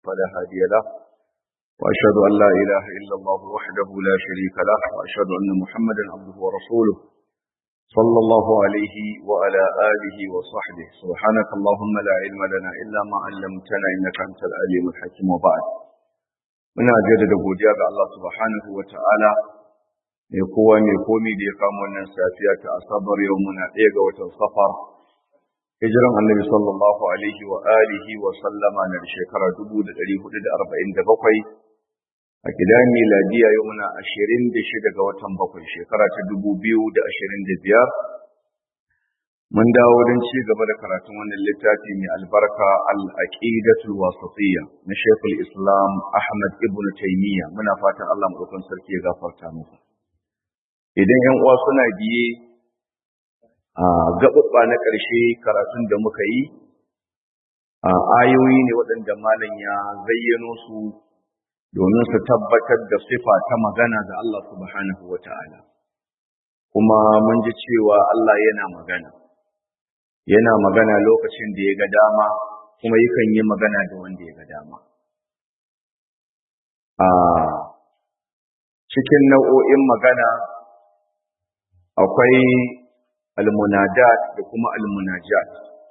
فلا هادي له وأشهد أن لا إله إلا الله وحده لا شريك له وأشهد أن محمدا عبده ورسوله صلى الله عليه وعلى آله وصحبه سبحانك اللهم لا علم لنا إلا ما علمتنا إنك أنت العليم الحكيم وبعد muna jaddada godiya ga Allah subhanahu wa ta'ala mai kowa mai komi da ya kama wannan safiya ta asabar yau muna ɗaya ga watan safar hijiran annabi sallallahu alaihi wa alihi wa sallama na shekara 1447 a gidan miladiya yau muna 26 ga watan bakwai shekara ta 2025 mun dawo don ci gaba da karatun wannan littafi mai albarka al-aqidatul wasatiyya na Sheikhul Islam Ahmad ibn Taymiyyah muna fatan Allah madaukakin sarki ya gafarta masa idan yan uwa suna biye a gababba na ƙarshe karatun da muka yi a ayoyi ne waɗanda malam ya zayyano su domin su tabbatar da sifa ta magana ga Allah subhanahu wata'ala kuma mun ji cewa Allah yana magana yana magana lokacin da ya ga dama kuma yakan yi magana da wanda ya ga dama a cikin nau'o'in magana akwai almunadat da kuma almunajat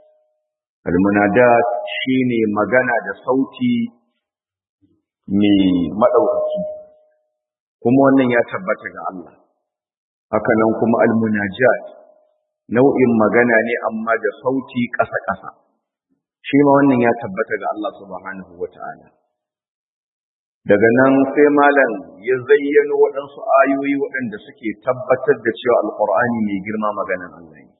almunadat shine magana da sauti mai maɗaukaki kuma wannan ya tabbata ga Allah hakanan kuma almunajat nau'in magana ne amma da sauti ƙasa-ƙasa shi ma wannan ya tabbata ga Allah subhanahu wata'ala daga nan sai malam ya zayyano waɗansu ayoyi waɗanda suke tabbatar da cewa alƙur'ani mai girma maganan Allah ne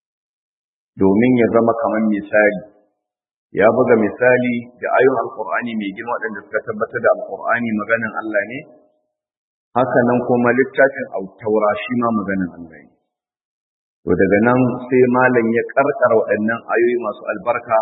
domin ya zama kamar misali ya buga misali da ayoyin alƙur'ani mai girma waɗanda suka tabbatar da alƙur'ani maganan Allah ne haka nan kuma littafin autaura shi ma maganan Allah ne to daga nan sai malam ya karkara waɗannan ayoyi masu albarka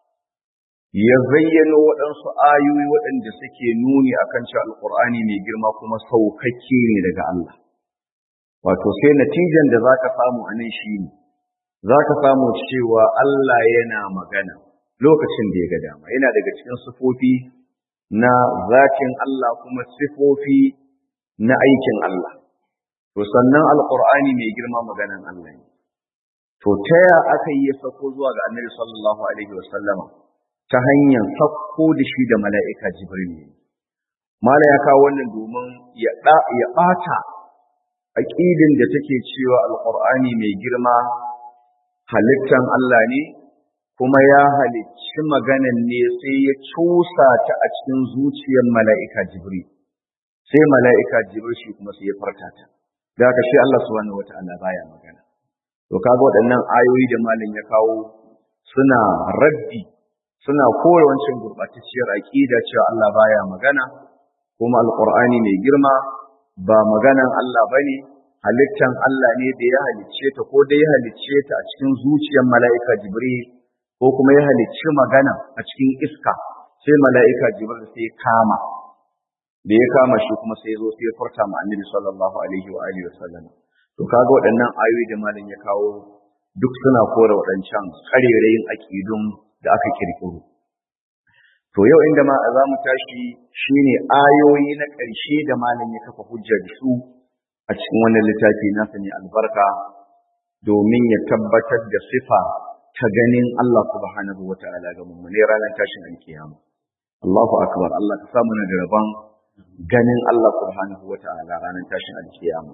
ya zayyano waɗansu ayoyi waɗanda suke nuni akan cewa alƙur'ani mai girma kuma saukakke ne daga Allah wato sai natijan da zaka samu a nan shi ne zaka samu cewa Allah yana magana lokacin da ya ga dama yana daga cikin sifofi na zatin Allah kuma sifofi na aikin Allah to sannan alƙur'ani mai girma maganan Allah ne to ta ya aka yi ya sako zuwa ga annabi sallallahu alaihi wasallama ta hanyar sakko da shi da mala'ika jibril ne mala ya kawo wannan domin ya ya bata aqidin da take cewa alqur'ani mai girma halittan Allah ne kuma ya halicci maganan ne sai ya cusa ta a cikin zuciyar mala'ika jibril sai mala'ika jibril shi kuma sai ya farta ta da haka shi Allah subhanahu wata'ala baya magana to kaga waɗannan ayoyi da malam ya kawo suna raddi suna kore wancan gurbatacciyar aqida cewa Allah baya magana kuma alqur'ani mai girma ba maganan Allah bane halittan Allah ne da ya halicce ta ko da ya halicce ta a cikin zuciyar mala'ika Jibril ko kuma ya halicci magana a cikin iska sai mala'ika Jibril sai kama da ya kama shi kuma sai ya zo sai ya furta ma Annabi sallallahu alaihi wa alihi wasallam to kaga waɗannan ayoyi da malam ya kawo duk suna kore waɗancan karerayin aƙidun da aka kirkiro to yau inda ma za mu tashi shine ayoyi na ƙarshe da malam ya kafa hujja da su a cikin wannan littafi nasa ne albarka domin ya tabbatar da sifa ta ganin Allah subhanahu wata'ala ga mummune ranar tashin alkiyama Allahu akbar Allah ka samu na da rabon ganin Allah subhanahu wata'ala ranar tashin alkiyama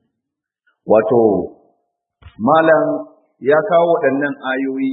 wato malam ya kawo waɗannan ayoyi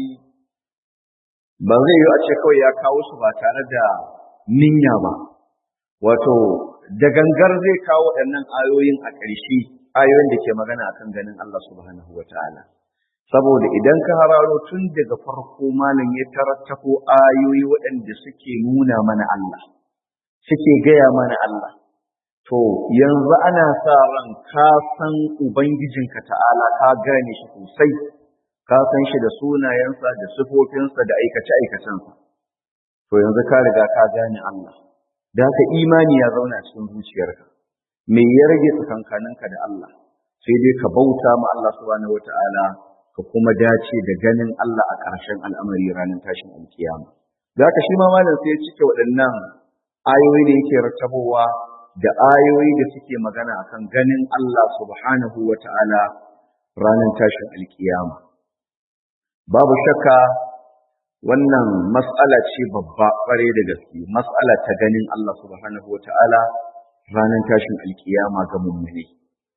ba zai yi a ce kawai ya kawo su ba tare da ninya ba wato da gangar zai kawo waɗannan ayoyin a ƙarshe ayoyin da ke magana akan ganin Allah subhanahu wa ta'ala saboda idan ka hararo tun daga farko malam ya tarattako ayoyi waɗanda suke nuna mana Allah suke gaya mana Allah to yanzu ana sa ran ka san ubangijinka ta'ala ka gane shi sosai ka san shi da sunayensa da sifofinsa da aikace-aikacensa to yanzu ka riga ka gane Allah da haka imani ya zauna cikin zuciyarka me ya rage tsakankaninka da Allah sai dai ka bauta ma Allah subhanahu wata'ala ka kuma dace da ganin Allah a ƙarshen al'amari ranar tashin alkiyama da haka shi ma malam sai ya cike waɗannan ayoyi da yake rattabowa da ayoyi da suke magana akan ganin Allah subhanahu wa ta'ala ranar tashin alkiyama babu shakka wannan mas'ala ce babba ƙware da gaske mas'ala ta ganin Allah subhanahu wa ta'ala ranar tashin alkiyama ga mummune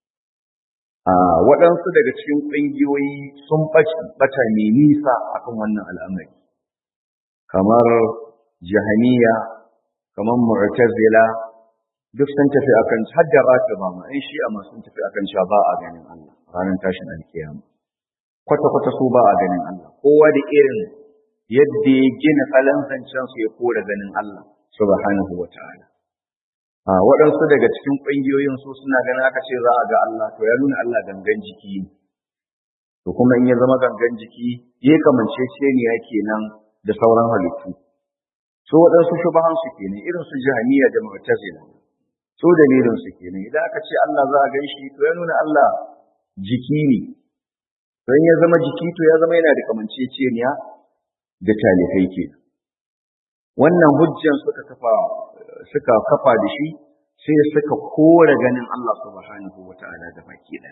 a waɗansu daga cikin ƙungiyoyi sun ɓata mai nisa akan wannan al'amari kamar jahaniya kamar mu'tazila duk sun tafi akan hadda ratiba ma in shi amma sun tafi akan cewa ba a ganin Allah ranar tashin alkiyama kwata kwata su ba a ganin Allah kowa da irin yadda ya gina salon zancen su ya kora ganin Allah subhanahu wa ta'ala a waɗansu daga cikin ƙungiyoyin su suna ganin aka ce za a ga Allah to ya nuna Allah gangan jiki ne to kuma in ya zama gangan jiki ya kamance ya kenan da sauran halittu su waɗansu shubahan su kenan irin su jahaniya da mu'tazila su dalilin su kenan idan aka ce Allah za a ganshi to ya nuna Allah jiki ne don ya zama jiki to ya zama yana da kamanceceniya da talifai ke wannan hujjan suka kafa suka kafa da shi sai suka kore ganin Allah subhanahu wata'ala da baki ɗaya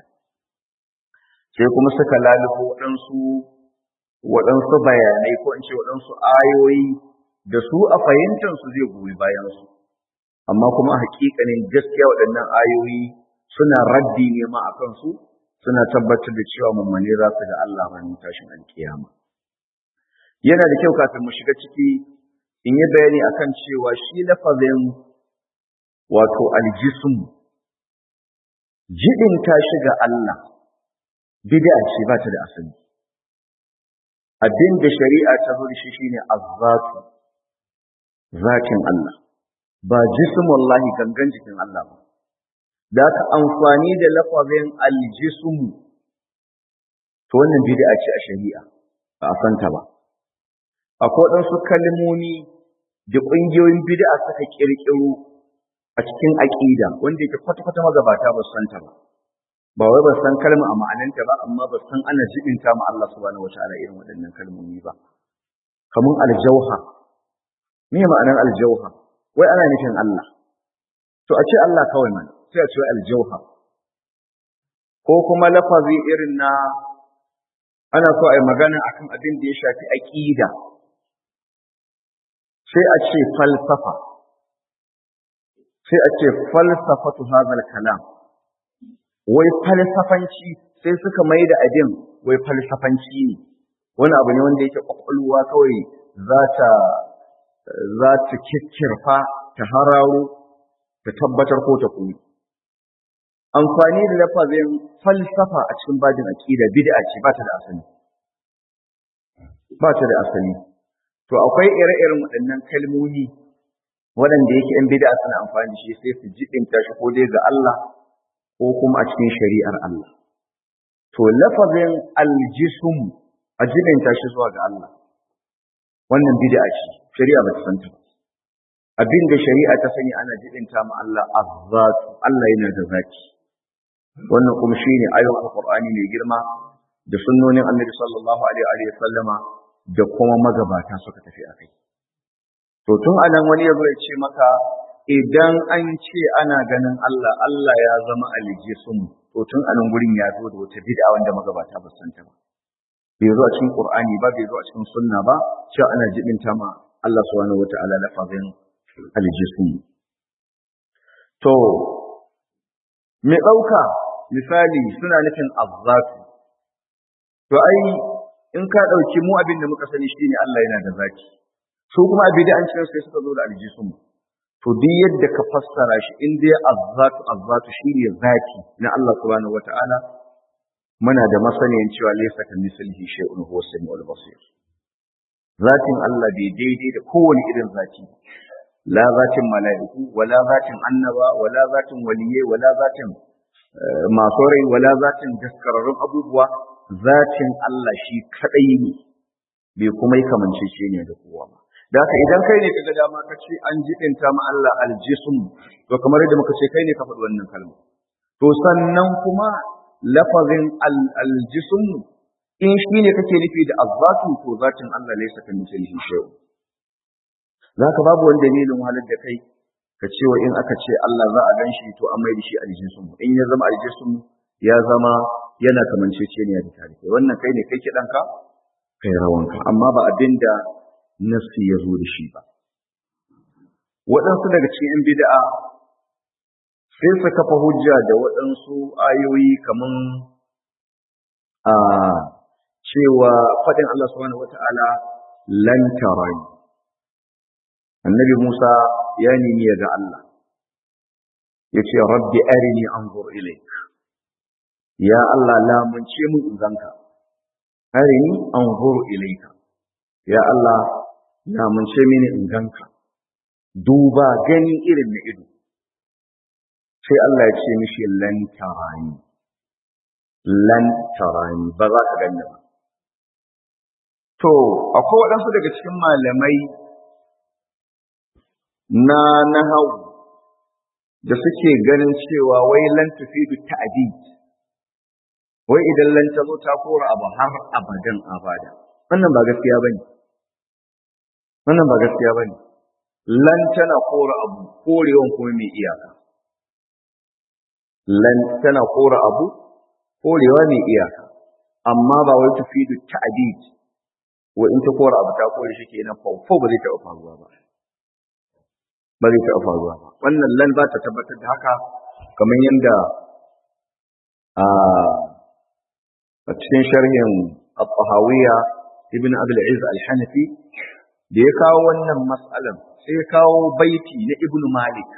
sai kuma suka lalubo waɗansu waɗansu bayanai ko in ce waɗansu ayoyi da su a fahimtansu zai goyi bayansu amma kuma a hakikanin gaskiya waɗannan ayoyi suna raddi ne ma a kansu suna tabbatar da cewa mummune za su ga Allah ranar tashin alkiyama yana da kyau kafin mu shiga ciki in yi bayani akan cewa shi lafazin wato aljism jidin ta shiga Allah bid'a ce ba ta da asali abin da shari'a ta zo da shi shine azzatu zatin Allah ba jismullahi gangan jikin Allah ba da aka amfani da lafazin aljismu to wannan bid'a ce a shari'a ba a santa ba akwai waɗansu kalmomi da ƙungiyoyin bid'a suka ƙirƙiro a cikin aƙida wanda yake kwata-kwata magabata ba su santa ba ba wai ba san kalma a ma'ananta ba amma ba san ana jibinta ma Allah subhanahu wataala irin waɗannan kalmomi ba kamar aljauha me ma'anar aljauha wai ana nufin Allah to a ce Allah kawai mana sai a ce aljauha ko kuma lafazi irin na ana so a yi magana akan abin da ya shafi aqida sai a ce falsafa sai a ce falsafatu hadal kalam wai falsafanci sai suka mai da abin wai falsafanci ne wani abu ne wanda yake kwakwalwa kawai za ta za ta kikkirfa ta hararo ta tabbatar ko ta koyi amfani da lafazin falsafa a cikin bajin aqida bid'a ce ba ta da asali ba ta da asali to akwai ire-iren waɗannan kalmomi waɗanda yake ‘yan bid'a suna amfani da shi sai su jiɗinta shi ko dai ga Allah ko kuma a cikin shari'ar Allah. To, lafazin aljisum a jiɗinta shi zuwa ga Allah, wannan bid'a ce, shari'a ba ta san ta ba. Abin da shari'a ta sani ana jiɗinta ma Allah azzatu, Allah yana da zaki. Wannan kuma shi ne ayon Alƙur'ani mai girma da sunnonin Annabi sallallahu alaihi wa sallama da kuma magabata suka tafi a kai. To tun anan wani ya zo ya ce maka idan an ce ana ganin Allah, Allah ya zama aljisun to tun anan gurin ya zo da wata bid'a wanda magabata ba san ta ba. Bai zo a cikin Qur'ani ba, bai zo a cikin sunna ba, cewa ana jibinta ma Allah subhanahu wata'ala lafazin aljisun. To me ɗauka misali suna nufin azzatu. To ai in ka ɗauki mu abin da muka sani shine Allah yana da zaki. su kuma a bid'ancin sai suka zo da aljisun to duk yadda ka fassara shi in dai azzatu azzatu shine zati na Allah subhanahu wata'ala muna da masaniyan cewa laysa ka mislihi shay'un huwa samiul basir zatin Allah bai daidai da kowane irin zati la zatin mala'iku wala zatin annaba wala zatin waliyai wala zatin masu rai wala zatin daskararrun abubuwa zatin Allah shi kadai ne bai kuma yi kamancece ne da kowa ba da haka idan kai ne kaga dama ka ce an jibinta ma Allah aljism to kamar yadda muka ce kai ne ka faɗi wannan kalma to sannan kuma lafazin aljism in shi ne kake nufi da azzatu to zatin Allah laysa ka mislihi shay'un za ka babu wani dalilin wahalar da kai ka cewa in aka ce Allah za a gan shi to an mai da shi aljisunmu in ya zama aljisunmu ya zama yana kamanceceniya da tare wannan kai ne kai kiɗanka kai rawanka amma ba abin da nassi ya zo da shi ba waɗansu daga cikin 'yan bida'a sai su kafa hujja da waɗansu ayoyi kaman a cewa faɗin Allah subhanahu wata'ala lan tarani annabi Musa ya nemi ya ga Allah ya ce rabbi arini anzur ilaik ya Allah lamunce mu in ganka arini anzur ilaika ya Allah lamunce mini in ganka duba gani irin na ido sai Allah ya ce mishi lan tarani lan tarani ba za ka ganni ba to akwai waɗansu daga cikin malamai na nahau da suke ganin cewa wai lan tufidu ta'did wai idan lan ta zo ta kora abu har abadan abada wannan ba gaskiya bane wannan ba gaskiya bane lan tana kora abu korewan kuma mai iyaka lan tana kora abu korewa mai iyaka amma ba wai tufidu ta'did wa in ta kora abu ta kore shi kenan fa ba zai taɓa faruwa ba ba zai taɓa faruwa ba wannan lan za ta tabbatar da haka kamar yadda a cikin sharhin al-tahawiyya ibn abul iz al-hanafi da ya kawo wannan mas'alan sai ya kawo baiti na ibn malik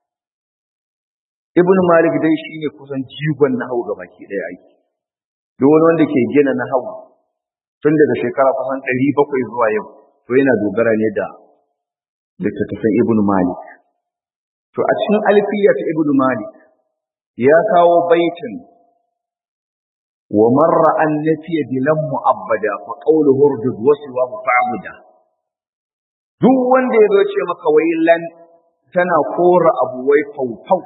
ibn malik dai shine kusan jigon nahwu gabaki daya aiki duk wani wanda ke gina nahwu tun daga shekara kusan 700 zuwa yau to yana dogara ne da littattafan ibn malik to a cikin alfiya ta ibn malik ya kawo baitin wa marra an nafiya bilan mu'abbada fa qawluhu urdud wa siwa fa'buda duk wanda ya zo ce maka wai lan tana kora abu wai faufau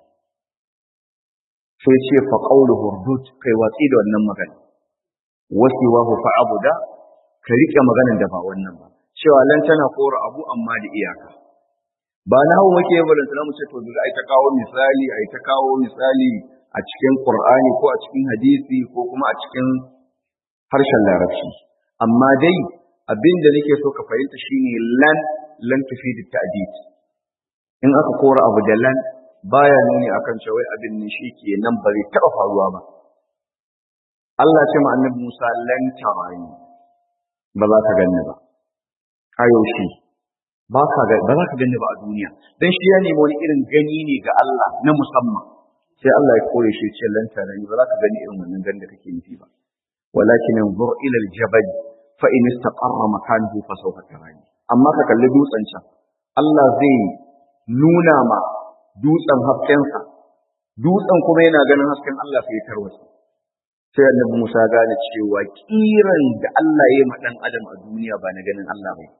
sai ce fa qawluhu urdud kai watsi da wannan magana wa siwa fa'buda ka rike maganar da ba wannan ba cewa lan tana kora abu amma da iyaka ba na hau muke balantana mu ce to daga ai ta kawo misali ai ta kawo misali a cikin qur'ani ko a cikin hadisi ko kuma a cikin harshen larabci amma dai abin da nake so ka fahimta shine lan lan tufidu ta'did in aka kora abu da lan baya nuni akan cewa abin ne shi ke nan ba zai taɓa faruwa ba Allah ce ma annabi Musa lan tarani ba za ka ganni ba kayoshi ba ka ga ba za ka gani ba a duniya dan shi ya nemi wani irin gani ne ga Allah na musamman sai Allah ya kore shi ce lan tarani ba za ka gani irin wannan gani da kake nufi ba walakin anzur ila aljabal fa in istaqarra makanahu fa sawfa tarani amma ka kalli dutsen can Allah zai nuna ma dutsen haskensa dutsen kuma yana ganin hasken Allah sai ya tarwatsa sai annabi Musa gane cewa kiran da Allah ya yi ma dan adam a duniya ba na ganin Allah ba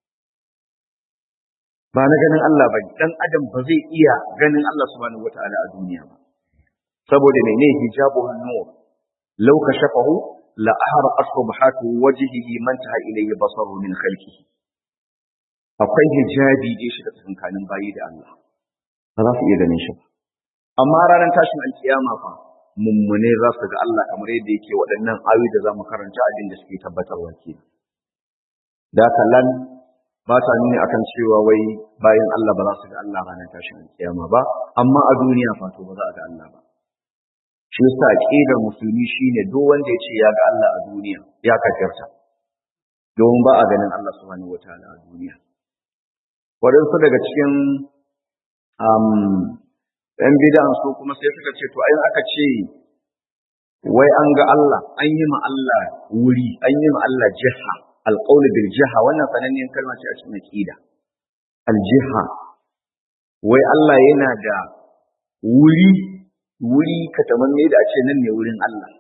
ba na ganin Allah ba dan adam ba zai iya ganin Allah subhanahu wataala a duniya ba saboda mene hijabu nur law kashafahu la ahraqat subhatu wajhihi man taha ilayhi basaru min khalqihi akwai hijabi da shi da tsakanin bayi da Allah ba za su iya ganin shi ba amma ranar tashin alkiyama fa mummune za su ga Allah kamar yadda yake waɗannan ayoyi da za mu karanta abin da suke tabbatarwa ke da kallan ba ta nuni akan cewa wai bayan Allah ba za su ga Allah ranar tashin alkiyama ba amma a duniya fa to ba za a ga Allah ba shi yasa aqidar musulmi shine duk wanda ya ce ya ga Allah a duniya ya kafirta domin ba a ganin Allah subhanahu wataala a duniya waɗansu daga cikin ‘yan bidan su kuma sai suka ce, To, ayin aka ce, wai an ga Allah, an yi ma Allah wuri, an yi ma Allah jiha, alƙauli bil jiha, wannan sananniyar kalma ce a cikin aƙida. Aljiha, wai Allah yana da wuri, wuri katamanne da a ce nan ne wurin Allah.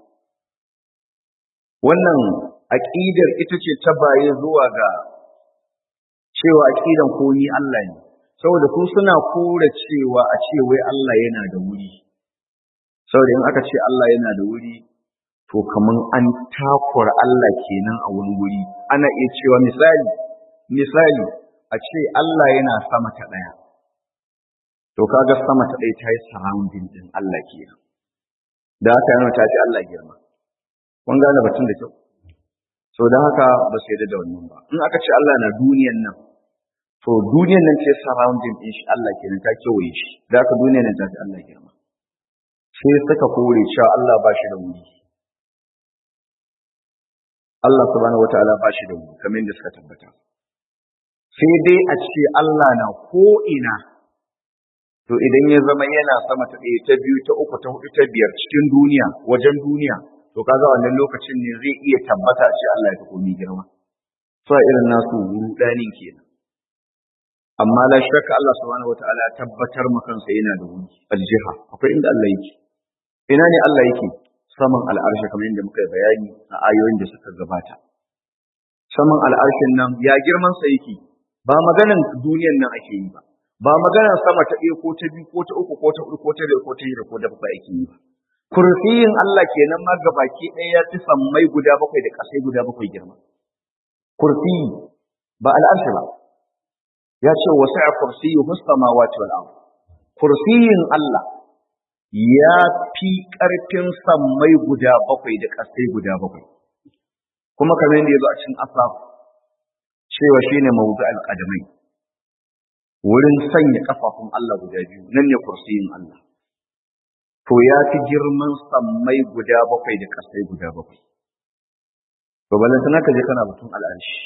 Wannan aƙidar ita ce ta baye zuwa ga cewa aƙidan komi Allah ne. saboda su suna kore cewa a ce wai Allah yana da wuri saboda in aka ce Allah yana da wuri to kaman an takura Allah kenan a wani wuri ana iya cewa misali misali a ce Allah yana sama ta ɗaya to kaga sama ta ɗaya ta yi surrounding din Allah kenan da haka yana ta fi Allah girma kun gane batun da kyau so da haka ba su yarda da wannan ba in aka ce Allah na duniyan nan to duniyan nan ce surrounding din shi Allah kenan ta kewaye shi da haka duniyan nan ta fi Allah girma sai suka kore cewa Allah ba shi da wuri Allah subhanahu wataala ba shi da wuri kamar yadda suka tabbata sai dai a ce Allah na ko ina to idan ya zama yana sama ta ɗaya ta biyu ta uku ta hudu ta biyar cikin duniya wajen duniya to kaga wannan lokacin ne zai iya tabbata a ce Allah ya fi komi girma so a irin nasu rudanin kenan amma la shakka Allah subhanahu wataala ya tabbatar ma kansa yana da wuri aljiha akwai inda Allah yake ina ne Allah yake saman al'arshi kamar yadda muka yi bayani a ayoyin da suka gabata saman al'arshin nan ya girman sa yake ba maganan duniyan nan ake yi ba ba maganar sama ta ɗaya ko ta biyu ko ta uku ko ta huɗu ko ta biyar ko ta shida ko da bakwai ake yi ba kursiyin Allah kenan ma gabaki ɗaya ya fi sammai guda bakwai da ƙasai guda bakwai girma kursiyi ba al'arshi ba ya ce wasu a kursiyi samawati wal ard kursiyin Allah ya fi ƙarfin sammai guda bakwai da ƙasai guda bakwai kuma kamar yadda ya zo a cikin asaf cewa shine mawdu al-qadamai wurin sanya kafafun Allah guda biyu nan ne kursiyin Allah to ya fi girman sammai guda bakwai da kasai guda bakwai to balantana ka je kana batun al'arshi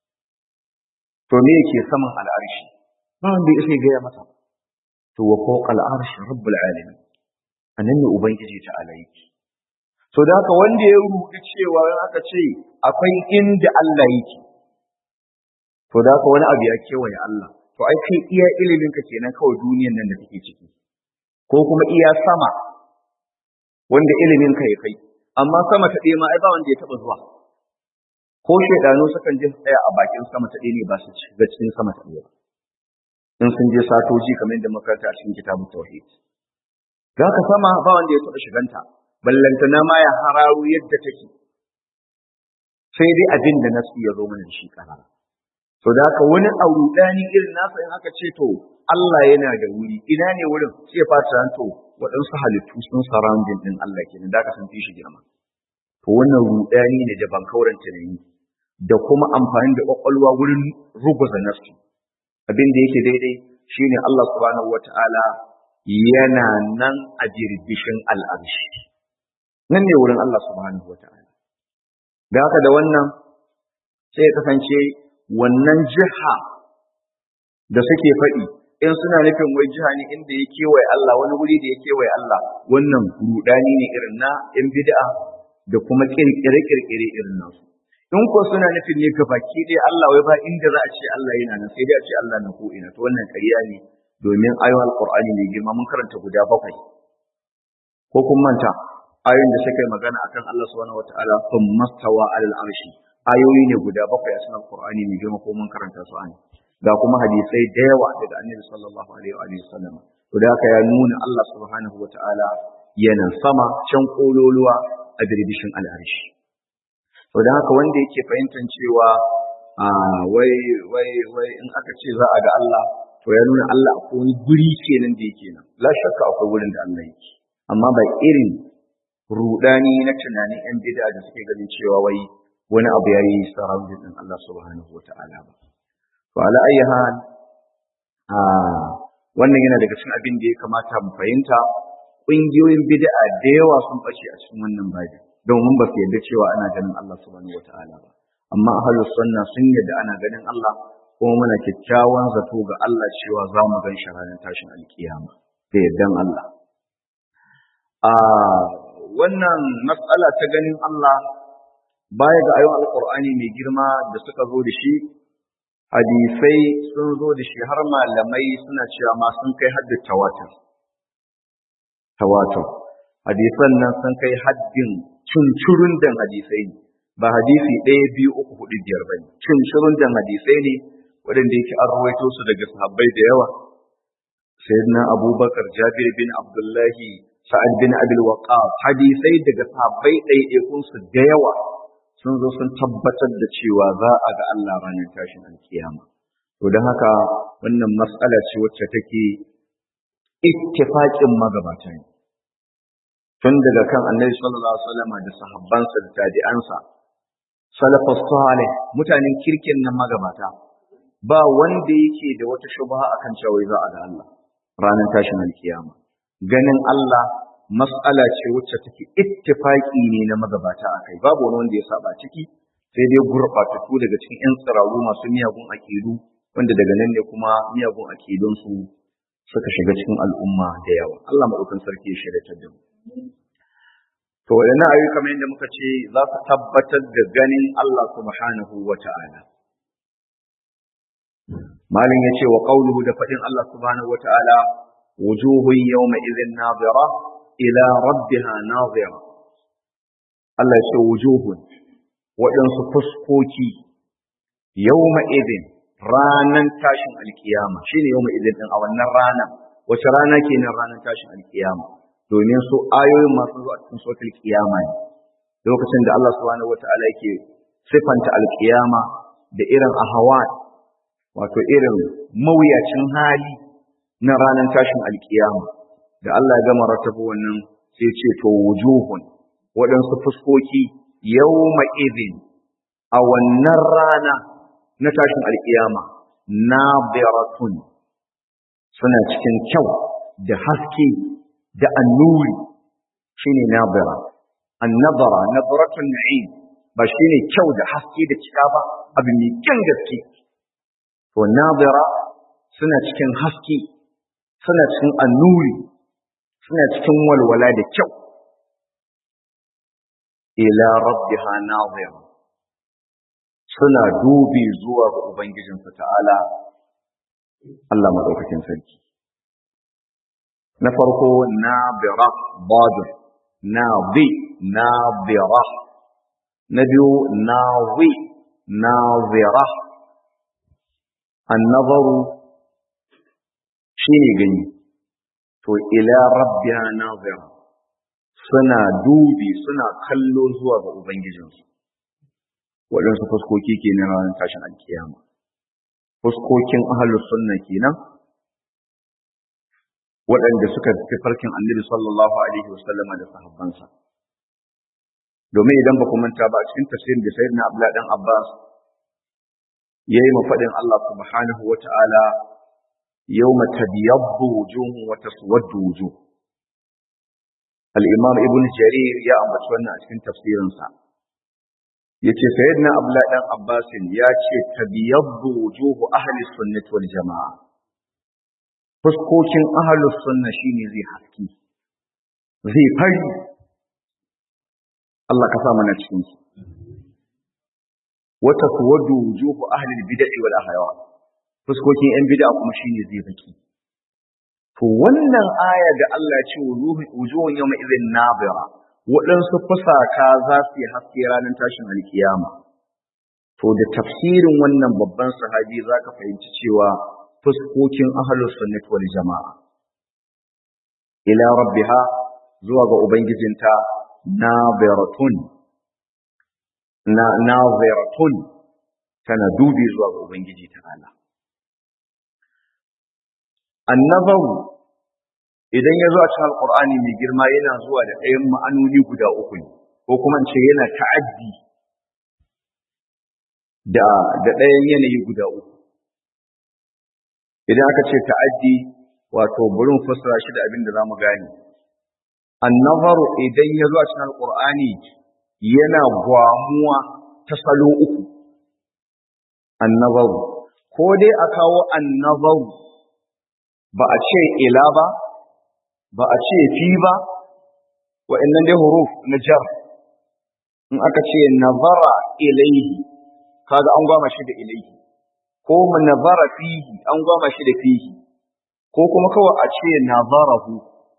to me yake saman al'arshi ba wanda ya sai gaya masa to wa fawqa al'arshi rabbul alamin anan ne ubangiji ta alaiki to da haka wanda ya rubuta cewa aka ce akwai inda Allah yake to da haka wani abu ya kewaye Allah to ai kai iya ilimin ka kenan kawai duniyan nan da kake ciki ko kuma iya sama wanda ilimin ka ya kai amma sama ta ɗaya ma ai ba wanda ya taɓa zuwa ko shaidanu sukan je su tsaya a bakin sama ta ɗaya ne ba su ga cikin sama ta ɗaya ba in sun je satoji kamar yadda makaranta a cikin kitabun tauhid ga ka sama ba wanda ya taɓa shiganta ballantana ma ya hararu yadda take sai dai abin da nasu ya zo mana da shi karara To da haka wani aurudani irin nasa in aka ce to Allah yana da wuri ina ne wurin sai fata to waɗansu halittu sun surrounding din Allah kenan da ka san fi shi girma. To wannan rudani ne da bankauran tunani da kuma amfani da kwakwalwa wurin ruguza nafsi. Abin da yake daidai shine Allah subhanahu wata'ala yana nan a birbishin al'arshi. Nan ne wurin Allah subhanahu wata'ala. Da haka da wannan sai ya kasance wannan jiha da suke faɗi in suna nufin wai jiha ne inda ya kewaye Allah wani wuri da ya kewaye Allah wannan rudani ne irin na in bid'a da kuma kirkire kirkire irin nasu in ko suna nufin ne gabaki dai Allah wai ba inda za a ce Allah yana nan sai dai a ce Allah na ko ina to wannan ƙarya ne domin ayoyin alqur'ani mai girma mun karanta guda bakwai ko kun manta ayoyin da suka yi magana akan Allah subhanahu wataala thumma stawa alal arshi ayoyi ne guda bakwai a cikin Alƙur'ani mai girma ko mun karanta su an ga kuma hadisai da yawa daga Annabi sallallahu alaihi wa sallam to da haka ya nuna Allah subhanahu wataala yana sama can kololuwa a birbishin al'arshi to da haka wanda yake fahimtar cewa a wai wai wai in aka ce za a ga Allah to ya nuna Allah akwai wani guri kenan da yake nan la shakka akwai wurin da Allah yake amma ba irin rudani na tunanin yan bid'a da suke ganin cewa wai wani abu ya yi surrounding din Allah subhanahu wa ta'ala ba. To, ala ayi hal, wannan yana daga cikin abin da ya kamata mu fahimta, ƙungiyoyin bid'a da yawa sun ɓace a cikin wannan babin, domin ba su yarda cewa ana ganin Allah subhanahu wa ta'ala ba. Amma ahlus sunna sun yarda ana ganin Allah, kuma muna kyakkyawan zato ga Allah cewa za mu gan shi ranar tashin alkiyama da yardan Allah. wannan matsala ta ganin Allah baya ga ayon alkur'ani mai girma da suka zo da shi hadisai sun zo da shi har malamai suna cewa ma sun kai haddin tawatur tawatur hadisan nan sun kai haddin cincirun dan hadisai ne ba hadisi ɗaya biyu uku hudu biyar ba ne cincirun dan hadisai ne waɗanda yake an rawaito su daga sahabbai da yawa sayyidina abubakar jabir bin abdullahi sa'ad bin abil waqas hadisai daga sahabbai ɗaiɗaikun su da yawa sun zo sun tabbatar da cewa za a ga Allah ranar tashin alkiyama to don haka wannan mas'ala ce wacce take ittifaqin magabata ne tun daga kan annabi sallallahu alaihi wasallam da sahabbansa da tabi'ansa salafus salih mutanen kirkin nan magabata ba wanda yake da wata shubha akan cewa za a ga Allah ranar tashin alkiyama ganin Allah mas'ala ce wacce take ittifaqi ne na magabata akai babu wani wanda ya saba ciki sai dai gurɓatattu daga cikin 'yan tsiraru masu miyagun akidu wanda daga nan ne kuma miyagun akidunsu suka shiga cikin al'umma da yawa Allah maɗaukan sarki ya shirya da mu to waɗannan ayyuka kamar yadda muka ce za su tabbatar da ganin Allah subhanahu wa ta'ala malin ya ce wa qawluhu da faɗin Allah subhanahu wa ta'ala wujuhun yawma idhin nadira ila rabbiha nadira Allah ya ce wujuhun waɗansu fuskoki yawma idhin ranan tashin alkiyama shine yawma idhin din a wannan rana wace rana kenan ranan tashin alkiyama domin su ayoyin masu zuwa cikin suratul kiyama ne lokacin da Allah subhanahu wataala yake sifanta alkiyama da irin ahawat wato irin mawuyacin hali na ranar tashin alkiyama da Allah ya gama rattaba wannan sai ce to wujuhun waɗansu fuskoki yawma idin a wannan rana na tashin alkiyama nabiratun suna cikin kyau da haske da annuri shine nabira annabara nabratun na'im ba shine kyau da haske da cika ba abu mai kyan gaske to nabira suna cikin haske suna cikin annuri suna cikin walwala da kyau ila rabbiha nazira suna dubi zuwa ga ubangijinsu ta'ala Allah madaukakin sarki na farko nabira badir nabi nabira na biyu nawi nazira annazaru shine gani to ila rabbiha nazira suna dubi suna kallo zuwa ga ubangijinsu waɗansu fuskoki kenan ranar tashin alkiyama fuskokin ahlus sunna kenan waɗanda suka fi farkin annabi sallallahu alaihi wasallama da sahabbansa domin idan ba ku manta ba a cikin tafsirin da sayyidina abdullah dan abbas yayi mafaɗin Allah subhanahu wa ta'ala yawma tabyaddu wujuhun wa taswaddu wujuh al-imam ibn jarir ya ambaci wannan a cikin tafsirinsa yace sayyidina abdullah dan abbas ya ce tabyaddu wujuhu ahli sunnati wal jamaa fuskokin ahlus sunna shine zai haski zai fari Allah ka sa mana cikin su wa taswaddu wujuhu ahli al-bid'ah wal ahwa fuskokin yan bid'a kuma shine zai baki to wannan aya da Allah ya ce wujuhun yawma idhin nabira waɗansu fusaka za su yi haske ranar tashin alkiyama to da tafsirin wannan babban sahabi za ka fahimci cewa fuskokin ahlus sunnati wal jama'a ila rabbiha zuwa ga ubangijinta nabiratun na naziratun tana dubi zuwa ga ubangiji ta'ala annabawu idan ya zo a cikin alkur'ani mai girma yana zuwa da ɗayan ma'anoni guda uku ne ko kuma ce yana ta'addi da da ɗayan yanayi guda uku idan aka ce ta'addi wato burin fassara shi da abin da zamu gane annabaru idan ya zo a cikin alkur'ani yana gwamuwa ta salo uku annabaru ko dai a kawo annabaru ba a ce ila ba ba a ce fi ba wa'annan dai huruf na jar in aka ce nazara ilaihi kaga an gwama shi da ilaihi ko nazara fihi an gwama shi da fihi ko kuma kawai a ce nazarahu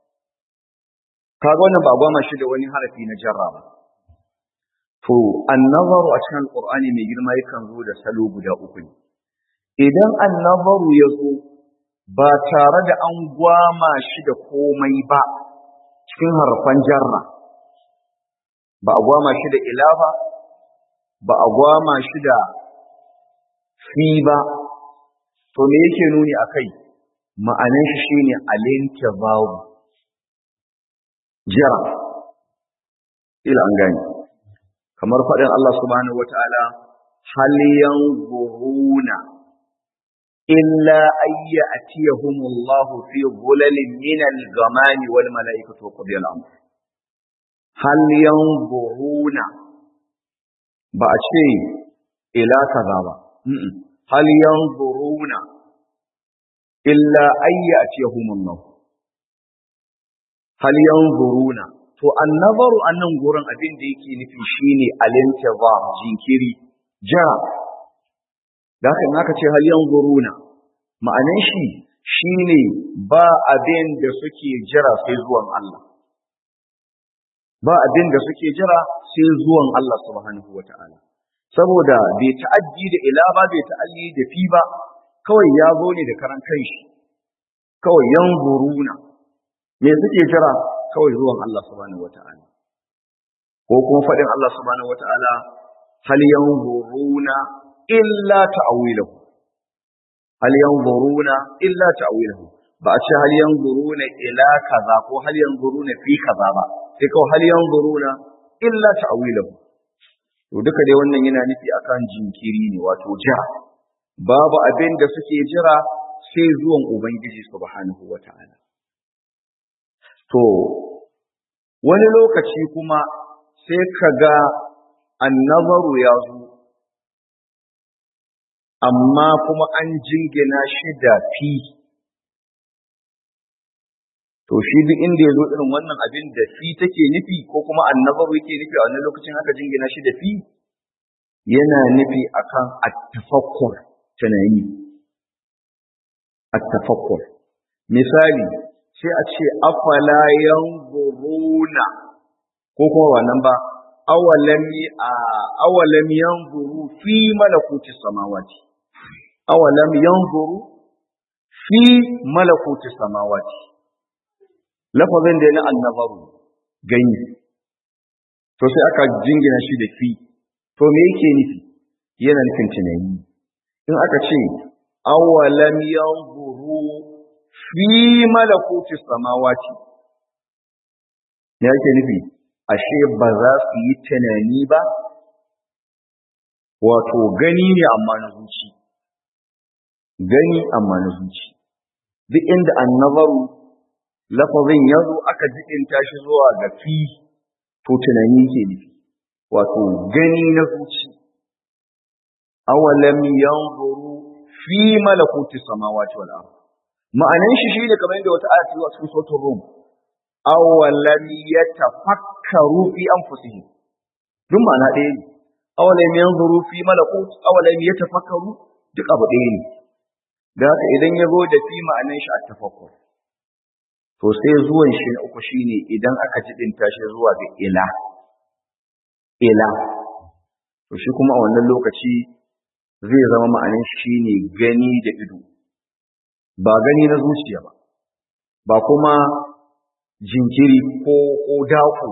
kaga wannan ba gwama shi da wani harafi na jarra ba to annazaru a cikin alqur'ani mai girma yakan zo da salo guda uku ne idan annazaru ya zo ba tare da an gwama shi da komai ba cikin harfan jarra ba a gwama shi da ila ba ba a gwama shi da fi ba to me yake nuni akai ma'anan shi shine alintizaru jira ila an gani kamar faɗin Allah subhanahu wataala hal yanzuruna illa ay ya'tiyahumullahu fi dhulalin min al-ghamami wal malaikatu wa qudiya al-amr hal yanzuruna ba a ce ila kaza ba hal yanzuruna illa ay ya'tiyahumullahu hal yanzuruna to annabaru annan gurin abin da yake nufi shine alintiza jinkiri jira da haka in aka ce hal yanzuruna ma'anan shi shine ba abin da suke jira sai zuwan Allah ba abin da suke jira sai zuwan Allah subhanahu wata'ala saboda bai ta'addi da ila ba bai ta'alli da fi ba kawai ya zo ne da karan kanshi kawai yanzuruna me suke jira kawai zuwan Allah subhanahu wata'ala ko kuma faɗin Allah subhanahu wata'ala hal yanzuruna illa ta'wilahu hal yanzuruna illa ta'wilahu ba a ce hal yanzuruna ila kaza ko hal yanzuruna fi kaza ba sai kawai hal yanzuruna illa ta'wilahu to duka dai wannan yana nufi akan jinkiri ne wato jira babu abin da suke jira sai zuwan ubangiji subhanahu wata'ala to wani lokaci kuma sai ka ga annabaru ya zo amma kuma an jingina shi da fi to shi duk inda ya zo irin wannan abin da fi take nufi ko kuma annabaru yake nufi a wani lokacin haka jingina shi da fi yana nufi akan attafakkur tunani attafakkur misali sai a ce afala yanzuruna ko kuma wannan ba awalam awalam yanzuru fi malakuti samawati awalam yanzuru fi malakuti samawati lafazin da na annabaru gani to sai aka jingina shi da fi to me yake nufi yana nufin tunani in aka ce awalam yanzuru fi malakuti samawati me yake nufi ashe ba za su yi tunani ba wato gani ne amma na zuci gani amma na zuci duk inda annabaru lafazin ya zo aka jiɗinta shi zuwa ga fi to tunani ke nufi wato gani na zuci awalam yanzuru fi malakuti samawati wal ardh ma'anan shi shine kamar yadda wata ayat zuwa cikin suratul rum awalam yatafakkaru fi anfusihim duk ma'ana ɗaya ne awalam yanzuru fi malakut awalam yatafakkaru duk abu ɗaya ne da haka idan ya zo da fi ma'anan shi at-tafakkur to sai zuwan shi na uku shine idan aka jibinta shi zuwa ga ila ila to shi kuma a wannan lokaci zai zama ma'anan shi ne gani da ido ba gani na zuciya ba ba kuma jinkiri ko ko dako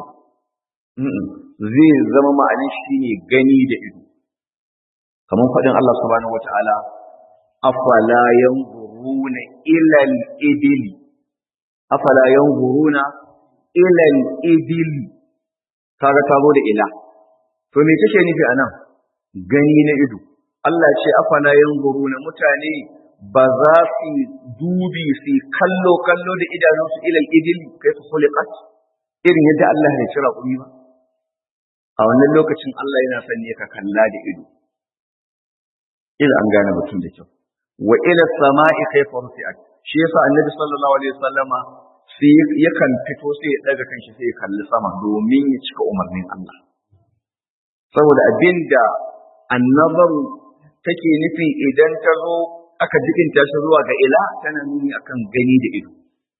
zai zama ma'anin shi ne gani da ido kamar faɗin Allah subhanahu wata'ala afala yanzuruna ila al-ibli afala yanzuruna ila al-ibli kaga ta zo da ila to me take nufi anan gani na ido Allah ce afala yanzuruna mutane ba za su dubi su kallo kallo da idanunsu ilal idil kai su khuliqat irin yadda Allah ya cira kuri ba a wannan lokacin Allah yana son ne ka kalla da ido ila an gane mutum da kyau wa ila sama'i kayfa rufi'at shi yasa annabi sallallahu alaihi wasallama sai yakan fito sai ya daga kanshi sai ya kalli sama domin ya cika umarnin Allah saboda abinda annabaru take nufi idan ta zo aka jikinta shi zuwa ga ila tana nuni akan gani da ido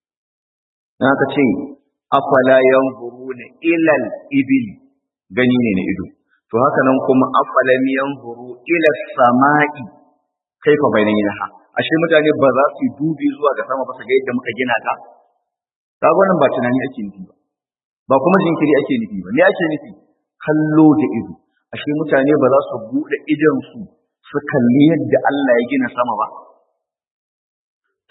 na aka ce afala yanzuruna ilal ibil gani ne na ido to haka nan kuma afalam yanzuru ila sama'i kaifa bainanaha ashe mutane ba za su dubi zuwa ga sama ba su ga yadda muka gina ta kaga wannan ba tunani ake nufi ba ba kuma jinkiri ake nufi ba me ake nufi kallo da ido ashe mutane ba za su bude idan su su kalli yadda Allah ya gina sama ba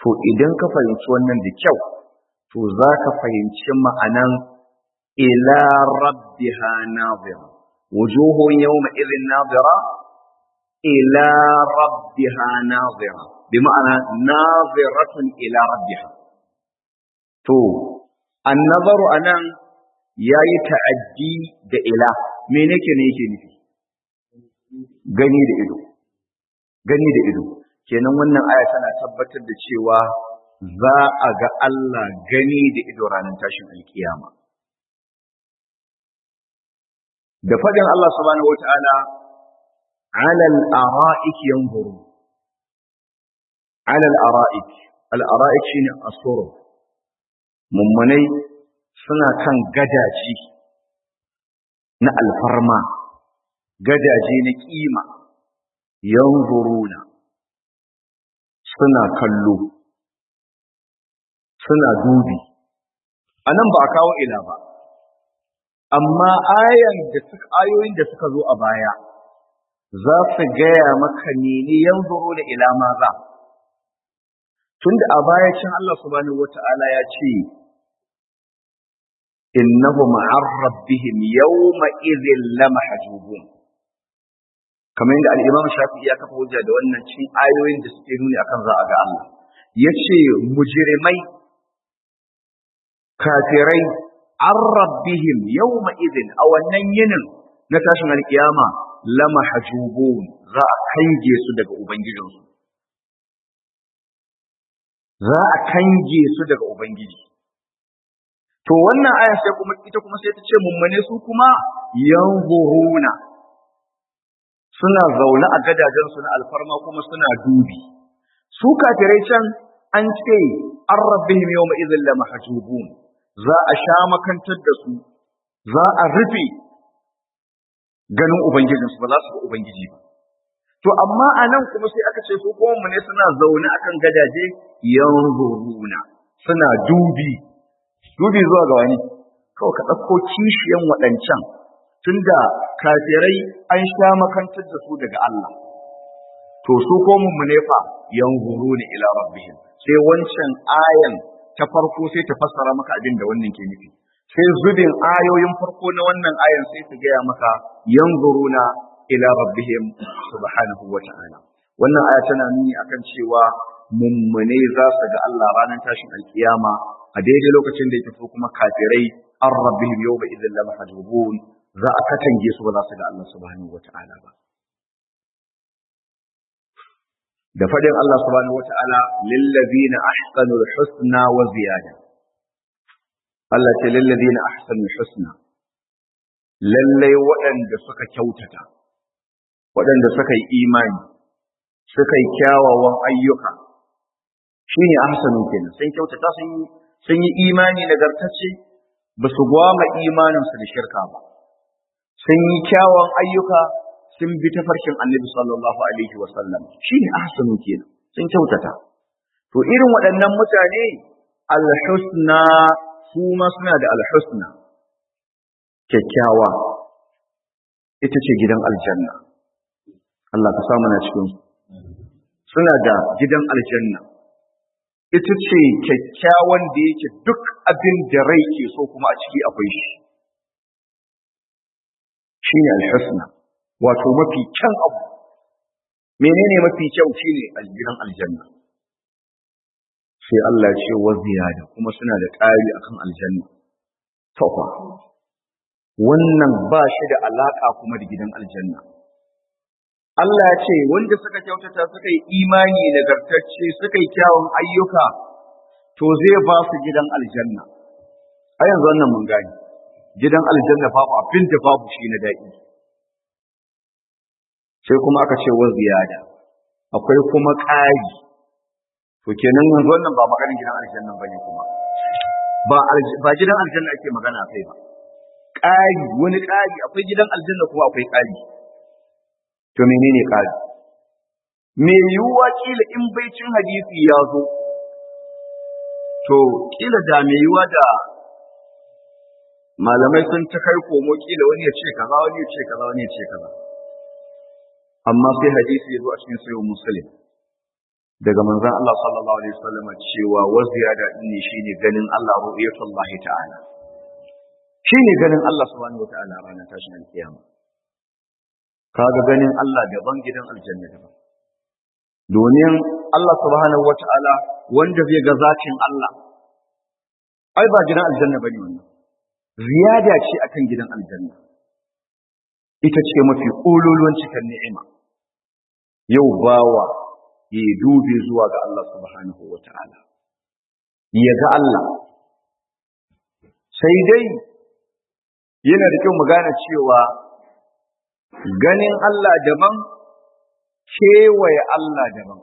to idan ka fahimci wannan da kyau to za ka fahimci ma'anan ila rabbiha nazira wujuhun yawma idhin nazira ila rabbiha nazira bi ma'ana naziratun ila rabbiha to annazaru anan yayi ta'addi da ila me nake ne yake nufi gani da ido gani da ido kenan wannan aya tana tabbatar da cewa za a ga Allah gani da ido ranar tashin alkiyama da faɗin Allah subhanahu wata'ala alal ara'ik yanzuru alal ara'ik al ara'ik shine asur mummunai suna kan gadaji na alfarma gadaje na kima yanzuruna suna kallo suna dubi a nan ba a kawo ila ba amma ayan da suka ayoyin da suka zo a baya za su gaya maka ne yanzuru da ila ma za tunda a baya cin Allah subhanahu wata'ala ya ce innahum an rabbihim yawma idhin lamahjubun kamar yadda al-Imam Shafi'i ya kafa hujja da wannan cikin ayoyin da suke nuni akan za a ga Allah yace mujrimai kafirai an rabbihim yawma idhin a wannan yinin na tashin alkiyama lama hajubun za a kange su daga ubangijinsu za a kange su daga ubangiji to wannan aya sai kuma ita kuma sai ta ce mummune su kuma yanzuruna suna zaune a gadajen su na alfarma kuma suna dubi su kafirai can an ce an rabbihim yawma idhin lama hajubun za a sha makantar da su za a rufe ganin ubangijinsu ba za su ga ubangiji ba to amma a nan kuma sai aka ce su kuma mu ne suna zaune akan gadaje yanzuruna suna dubi dubi zuwa ga wani kawai ka ɗauko kishiyan waɗancan tunda kafirai an sha makantar da su daga Allah to su ko mu ne fa yanzuruna ila rabbihim sai wancan ayan ta farko sai ta fassara maka abin da wannan ke nufi sai zubin ayoyin farko na wannan ayan sai ta gaya maka yanzuruna ila rabbihim subhanahu wa ta'ala wannan aya tana nuni akan cewa mummune za su ga Allah ranar tashin alkiyama a daidai lokacin da ya tafi kuma kafirai an rabbihim yawma idhin lam mahjubun za a katange su ba za su ga Allah subhanahu wa ta'ala ba da faɗin Allah subhanahu wata'ala lillazina ahsanul husna wa ziyada Allah ce lillazina ahsanul husna lallai waɗanda suka kyautata waɗanda suka yi imani suka yi kyawawan ayyuka shine ahsanu kenan sun kyautata sun yi sun yi imani nagartacce ba su gwama imaninsu da shirka ba sun yi kyawawan ayyuka sun bi tafarkin annabi sallallahu alaihi wa sallam shine ahsanu kenan sun kyautata to irin waɗannan mutane alhusna su ma suna da alhusna kyakkyawa ita ce gidan aljanna Allah ka samu na cikin su suna da gidan aljanna ita ce kyakkyawan da yake duk abin da rai ke so kuma a ciki akwai shi shine alhusna wato mafi kyan abu menene mafi kyau shine aljiran aljanna sai Allah ya ce wa ziyada kuma suna da ƙari akan aljanna to fa wannan ba shi da alaka kuma da gidan aljanna Allah ya ce wanda suka kyautata suka yi imani nagartacce suka yi kyawun ayyuka to zai ba su gidan aljanna a yanzu wannan mun gani gidan aljanna babu abin da babu shi na daɗi sai kuma aka ce wa ziyada akwai kuma ƙari to kenan yanzu wannan ba maganin gidan aljanna bane kuma ba ba gidan aljanna ake magana kai ba ƙari wani ƙari akwai gidan aljanna kuma akwai ƙari to menene ƙari me yiwuwa kila in baicin hadisi ya zo to kila da me yiwuwa da malamai sun ta kai komo kila wani ya ce kaza wani ya ce kaza wani ya ce kaza amma sai hadisi ya zo a cikin sayo muslim daga manzon Allah sallallahu alaihi wasallam cewa wa ziyada inni shine ganin Allah ru'yatullah ta'ala shine ganin Allah subhanahu wa ta'ala ranar tashin alkiyama kaga ganin Allah daban gidan aljanna daban domin Allah subhanahu wa ta'ala wanda zai ga zatin Allah ai ba gidan aljanna bane wannan ziyada ce akan gidan aljanna ita ce mafi ƙololuwan cikin ni'ima yau bawa ya dubi zuwa ga Allah subhanahu wa ta'ala ya ga Allah sai dai yana da kyau mu gane cewa ganin Allah daban kewaye Allah daban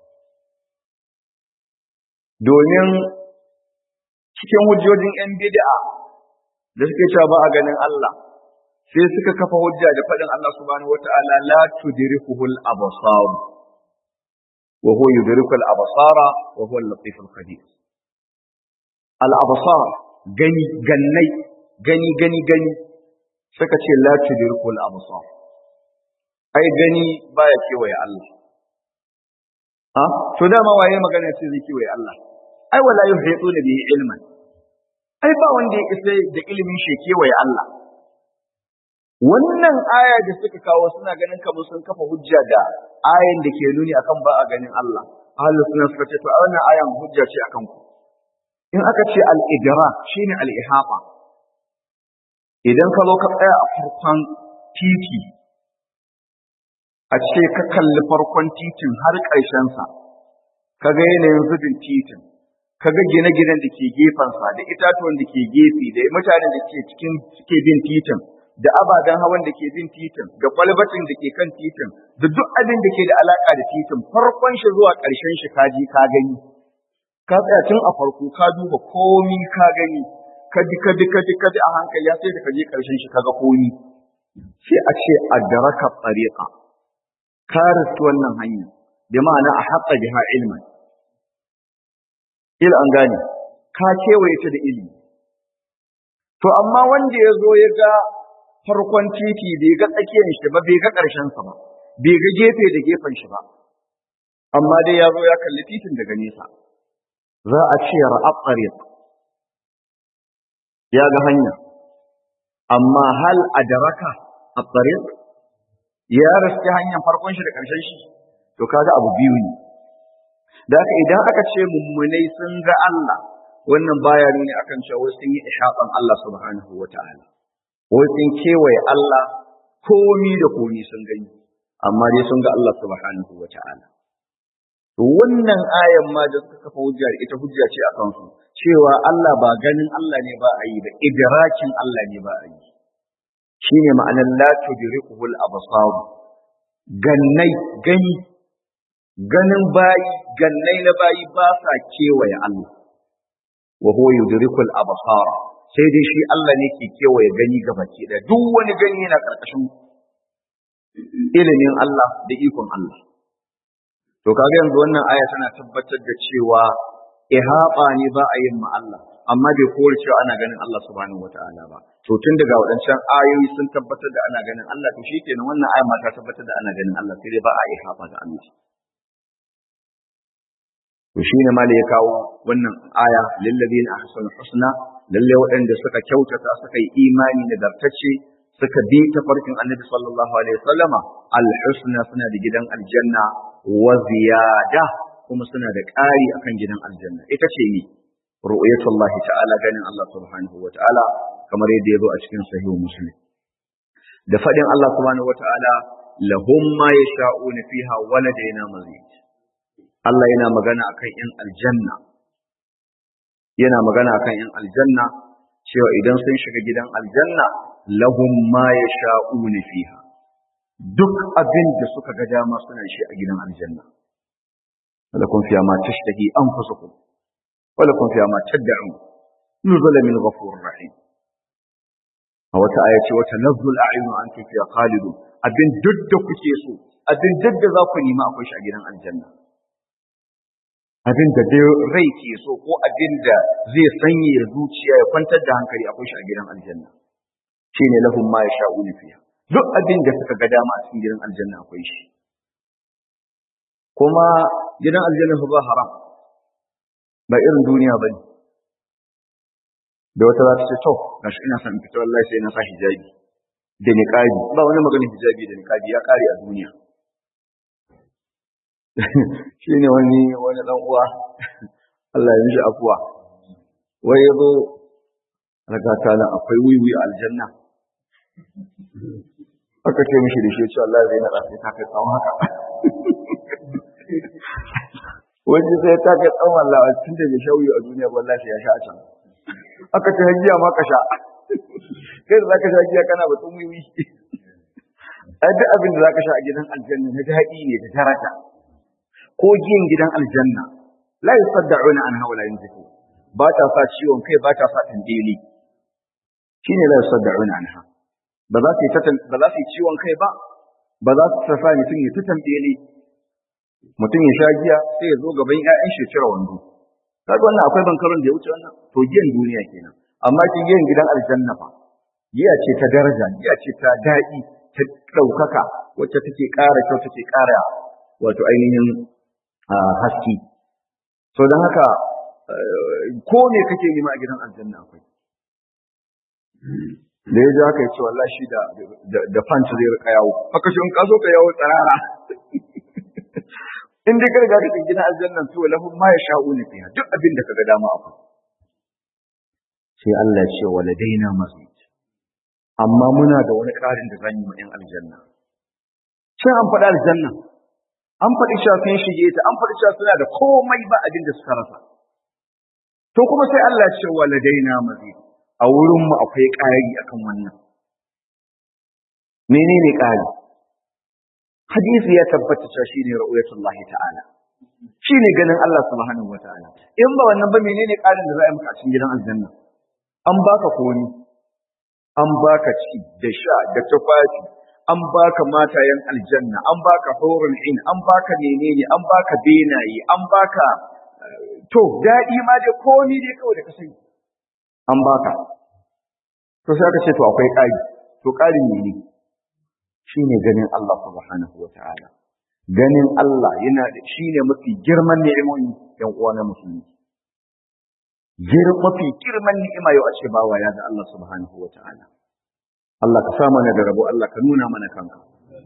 domin cikin hujjojin 'yan bid'a da suke cewa ba a ganin Allah sai suka kafa hujja da faɗin Allah subhanahu wata'ala la tudrikuhu al-absar wa huwa yudriku al-absara wa huwa al-latif al-khabir al-absar gani gannai gani gani gani suka ce la tudrikuhu al-absar ai gani baya kewaye Allah ha to dama waye magana ce zai kewaye Allah ai wala yuhituna bihi ilman ai ba wanda ya isa da ilimin shi kewaye Allah wannan aya da suka kawo suna ganin kamar sun kafa hujja da ayan da ke nuni akan ba a ganin Allah ahlus sunna suka ce to wannan ayan hujja ce akan ku in aka ce al-idra shine al-ihata idan ka zo ka tsaya a farkon titi a ce ka kalli farkon titin har ƙarshen sa kaga yanayin zubin titin kaga gine-ginen da ke gefensa da itatuwan da ke gefe da mutanen da ke cikin suke bin titin da ababen hawan da ke bin titin da kwalbatin da ke kan titin da duk abin da ke da alaka da titin farkon shi zuwa ƙarshen shi ka ji ka gani ka tsaya tun a farko ka duba komi ka gani ka ji ka ji ka ji ka ji a hankali ya sai da ka je ƙarshen shi ka ga komi sai a ce a daraka tsariƙa ka riski wannan hanya da ma'ana a haƙa biha ilman il an gane ka kewaye ta da ilimi to amma wanda ya zo ya ga farkon titi bai ga tsakiyar shi ba bai ga ƙarshen sa ba bai ga gefe da gefen shi ba amma dai ya zo ya kalli titin daga nesa za a ce ra'ab tariq ya ga hanya amma hal adraka at-tariq ya raske hanyar farkon shi da ƙarshen shi to kaga abu biyu ne da haka idan aka ce mummunai sun ga Allah wannan baya nuni akan cewa sun yi ishaqan Allah subhanahu wata'ala wai sun kewaye Allah komi da komi sun gani amma dai sun ga Allah subhanahu wata'ala to wannan ayan ma da suka kafa hujja ita hujja ce a kansu cewa Allah ba ganin Allah ne ba a yi ba idrakin Allah ne ba a yi shine ma'anar la tudrikuhul absar gannai gani ganin bayi gannai na bayi ba sa kewaye Allah wa huwa yudrikul absara sai dai shi Allah ne ke kewaye gani gabaki da duk wani gani yana karkashin ilimin Allah da ikon Allah to kaga yanzu wannan aya tana tabbatar da cewa ihaba ne ba a yin ma Allah amma bai kore cewa ana ganin Allah subhanahu wataala ba to tun daga waɗancan ayoyi sun tabbatar da ana ganin Allah to shikenan wannan aya ma ta tabbatar da ana ganin Allah sai dai ba a ihaba ga Allah to shine ma ya kawo wannan aya lillazina ahsanu husna lalle waɗanda suka kyautata suka yi imani da dartacce suka bi ta farkin annabi sallallahu alaihi wasallama alhusna suna da gidan aljanna wa ziyada kuma suna da ƙari akan gidan aljanna ita ce ni ru'yatullah ta'ala ganin Allah subhanahu wa ta'ala kamar yadda ya zo a cikin sahihu muslim da fadin Allah subhanahu wa ta'ala lahum ma yasha'una fiha wa ladaina mazid Allah yana magana akan yan aljanna yana magana akan yan aljanna cewa idan sun shiga gidan aljanna lahum ma yasha'una fiha duk abin da suka ga dama suna shi a gidan aljanna ولكم فيها ما تشتهي أنفسكم ولكم فيها ما تدعون نزل من غفور رحيم أو آية وتنزل الأعين أنتم فيها خالدون أبن جد كتيسو أبن جد ذاكني ما أخش أجينا الجنة abin da dai rai ke so ko abin da zai sanya zuciya ya kwantar da hankali akwai shi a gidan aljanna shine lahum ma yasha'una fiha duk abin da suka ga dama a cikin gidan aljanna akwai shi kuma gidan aljanna ba haram ba irin duniya ba ne da wata za ta ce to gashi ina son fita wallahi sai na sa hijabi da niqabi ba wani maganin hijabi da niqabi ya kare a duniya shine wani wani dan uwa Allah ya mishi afuwa wai yazo raga ta nan akwai wiwi a aljanna aka ce mishi da shi ya ce Allah zai nada sai ta kai tsawon haka wani sai ta kai tsawon Allah tun da bai shauyi a duniya wallahi ya sha a can aka ce hajiya ma ka sha kai da zaka sha giya kana batun wiwi ai duk abin da zaka sha a gidan aljanna na daɗi ne da daraja ko giyan gidan aljanna la yusaddauna anha wala yunzifu ba ta sa ciwon kai ba ta sa tandeli shine la yusaddauna anha ba za su yi ba za su yi ciwon kai ba ba za su sa mutum ya ta tandeli mutum ya sha giya sai ya zo gaban ƴaƴan shi cire wando kaga wannan akwai bankaron da ya wuce wannan to giyan duniya kenan amma kin giyan gidan aljanna fa giya ce ta daraja giya ce ta daɗi ta ɗaukaka wacce take ƙara kyau take ƙara wato ainihin haske so don haka ko ne kake nema a gidan aljanna akwai da ya ji haka ya ce wallahi shi da da fanci zai rika yawo haka shi in ka zo ka yawo tsarara in dai ka riga ka gidan aljanna to lahum ma yasha'una fiha duk abin da kaga dama akwai sai Allah ya ce waladaina mazid amma muna da wani ƙarin da zan yi wa ‘yan aljanna. Sai an faɗi aljanna, an faɗi cewa sun shige ta, an faɗi cewa suna da komai ba abin da suka rasa. To kuma sai Allah ya ce wa ladaina mazi, a wurinmu akwai ƙari akan wannan. Menene ƙari? Hadisi ya tabbata cewa shine ru'yatullahi ta'ala. Shine ganin Allah subhanahu wa ta'ala. In ba wannan ba menene ƙarin da za a yi maka a cikin gidan aljanna? An baka koni, an baka ci da sha da tufafi an baka matayen aljanna an baka hurul in an baka menene an baka benaye an baka to daɗi ma dai komi dai kawai da ka sani an baka to sai aka ce to akwai ƙari to ƙarin mene shine ganin Allah subhanahu wata'ala ganin Allah yana da shine mafi girman ni'imomi yan uwa na musulmi mafi girman ni'ima yau a ce bawa ya ga Allah subhanahu wa ta'ala. Allah ka sa mana da rabo, Allah ka nuna mana kanka.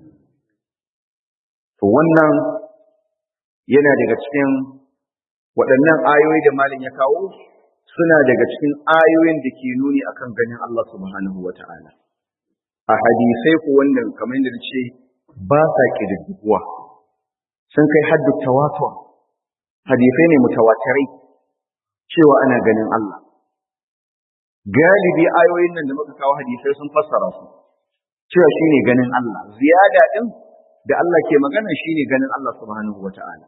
To wannan yana daga cikin waɗannan ayoyi da malin ya kawo suna daga cikin ayoyin da ke nuni akan ganin Allah subhanahu wa ta'ala. A hadisai ku wannan kamar yadda ce ba sa ƙididduguwa sun kai haddu tawatur hadisai ne mutawatirai cewa ana ganin Allah. Galibi ayoyin nan da muka kawo hadisai sun fassara su, cewa shi ne ganin Allah. Ziyada ɗin da Allah ke magana shi ne ganin Allah subhanahu wa ta'ala.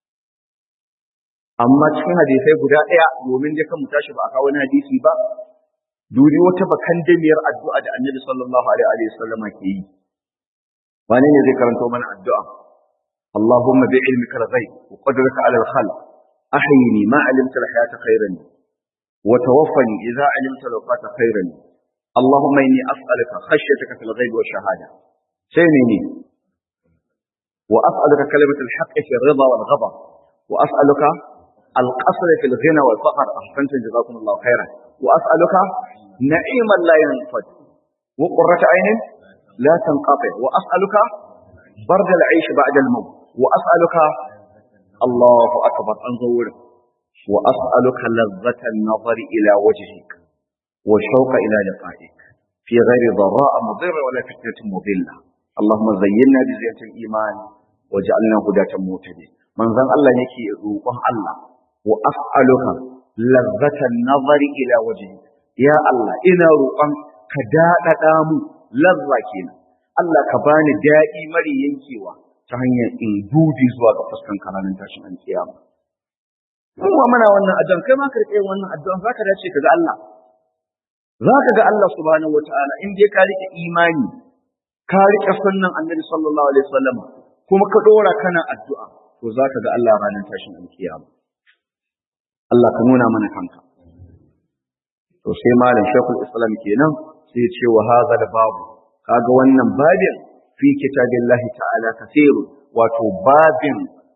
Amma cikin hadisai guda ɗaya domin dai kan mu tashi ba a kawo wani hadisi ba, duri wata bakan damiyar addu'a da annabi sallallahu alaihi wa sallama ke yi. Wane ne zai karanto mana addu'a? Allahumma bi ilmika al-ghaib wa qadraka ala al-khalq أحيني ما علمت الحياة خيرا وتوفني إذا علمت الوفاة خيرا اللهم إني أسألك خشيتك في الغيب والشهادة سينيني وأسألك كلمة الحق في الرضا والغضب وأسألك القصر في الغنى والفقر أحسنت جزاكم الله خيرا وأسألك نعيما لا ينفد وقرة عين لا تنقطع وأسألك برد العيش بعد الموت وأسألك الله أكبر أنظر وأسألك لذة النظر إلى وجهك والشوق إلى لقائك في غير ضراء مضرة ولا فتنة مضلة اللهم زينا بزينة الإيمان وجعلنا هداة مهتدين من ذن الله يكي روحه الله وأسألك لذة النظر إلى وجهك يا الله إنا روحان كداء دامو لذة كينا الله كباني دائي مري ينكيوا ta hanyar in dubi zuwa ga fuskan kananin tashin an kiyama. Kuma muna wannan addu'an kai ma ka rike wannan addu'an zaka dace ka ga Allah. Zaka ga Allah subhanahu wataala in dai ka rike imani ka rike sunnan Annabi sallallahu alaihi wasallam kuma ka dora kana addu'a to zaka ga Allah ranar tashin an kiyama. Allah ka nuna mana kanka. To sai malam Sheikhul Islam kenan sai ya ce wa hadha babu kaga wannan babin fi kitabillahi ta'ala kathirun wato babin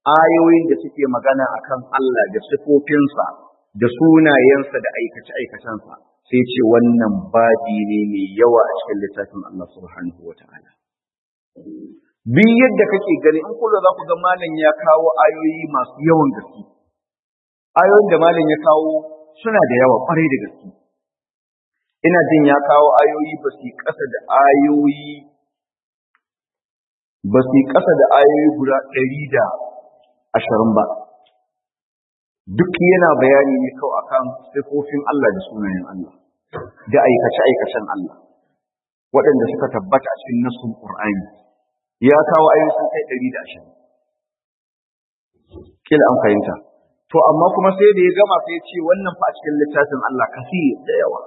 ayoyin da suke magana akan Allah da sifofinsa da sunayensa da aikace-aikacensa sai ce wannan babi ne mai yawa a cikin littafin Allah subhanahu wa ta'ala. Duk yadda kake gani in kula za ku ga malam ya kawo ayoyi masu yawan gaske. Ayoyin da malam ya kawo suna da yawa kwarai da gaske. Ina jin ya kawo ayoyi ba su ƙasa da ayoyi ba su ƙasa da ayoyi guda ɗari da ashirin ba. Duk yana bayani ne kawai akan sifofin Allah da sunayen Allah da aikace-aikacen Allah waɗanda suka tabbata a cikin nasun Qur'ani ya kawo ayoyi sun kai ɗari da ashirin. Kila an fahimta. To amma kuma sai da ya gama sai ya ce wannan fa a cikin littafin Allah kasi da yawa.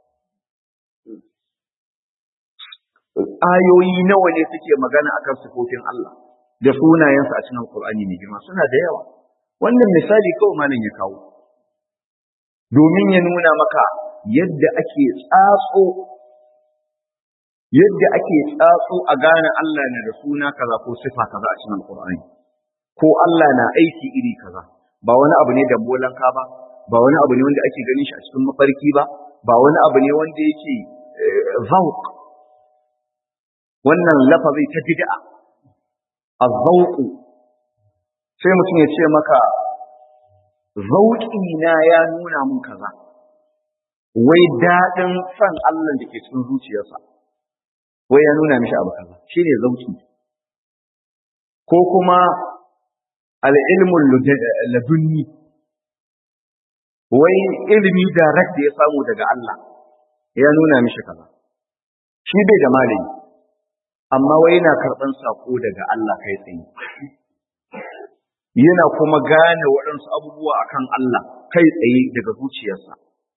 Ayoyi nawa ne suke magana akan sifofin Allah da sunayensa a cikin Qur'ani mai girma suna da yawa. Wannan misali kawai malam ya kawo. Domin ya nuna maka yadda ake tsatso yadda ake tsatso a gane Allah na da suna kaza ko sifa kaza a cikin Qur'ani. Ko Allah na aiki iri kaza. Ba wani abu ne da bolanka ba, ba wani abu ne wanda ake ganin shi a cikin mafarki ba, ba wani abu ne wanda yake zauq. Wannan lafazi ta bid'a. azzauku sai mutum ya ce maka zauki na ya nuna mun kaza wai daɗin san Allah da ke cikin zuciyarsa wai ya nuna mishi abu kaza shine zauki ko kuma al'ilmul ladunni wai ilimi direct da ya samu daga Allah ya nuna mishi kaza shi bai da malami amma wai yana karɓan saƙo daga Allah kai tsaye. Yana kuma gane waɗansu abubuwa akan Allah kai tsaye daga zuciyarsa.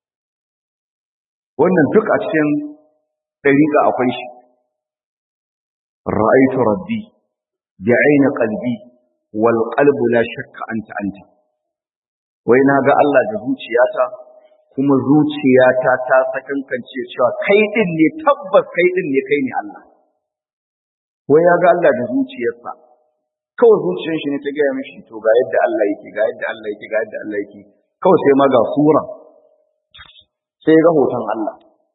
Wannan duk a cikin ɗariƙa akwai shi. Ra'aitu rabbi bi aina qalbi wal qalbu la shakka anta anta. Wai na ga Allah da zuciyata kuma zuciyata ta sakankance cewa kai din ne tabbas kai din ne kai ne Allah. wai ya ga Allah da zuciyarsa kawai zuciyar shi ne ta gaya mishi to ga yadda Allah yake ga yadda Allah yake ga yadda Allah yake kawai sai ma ga sura sai ya ga hoton Allah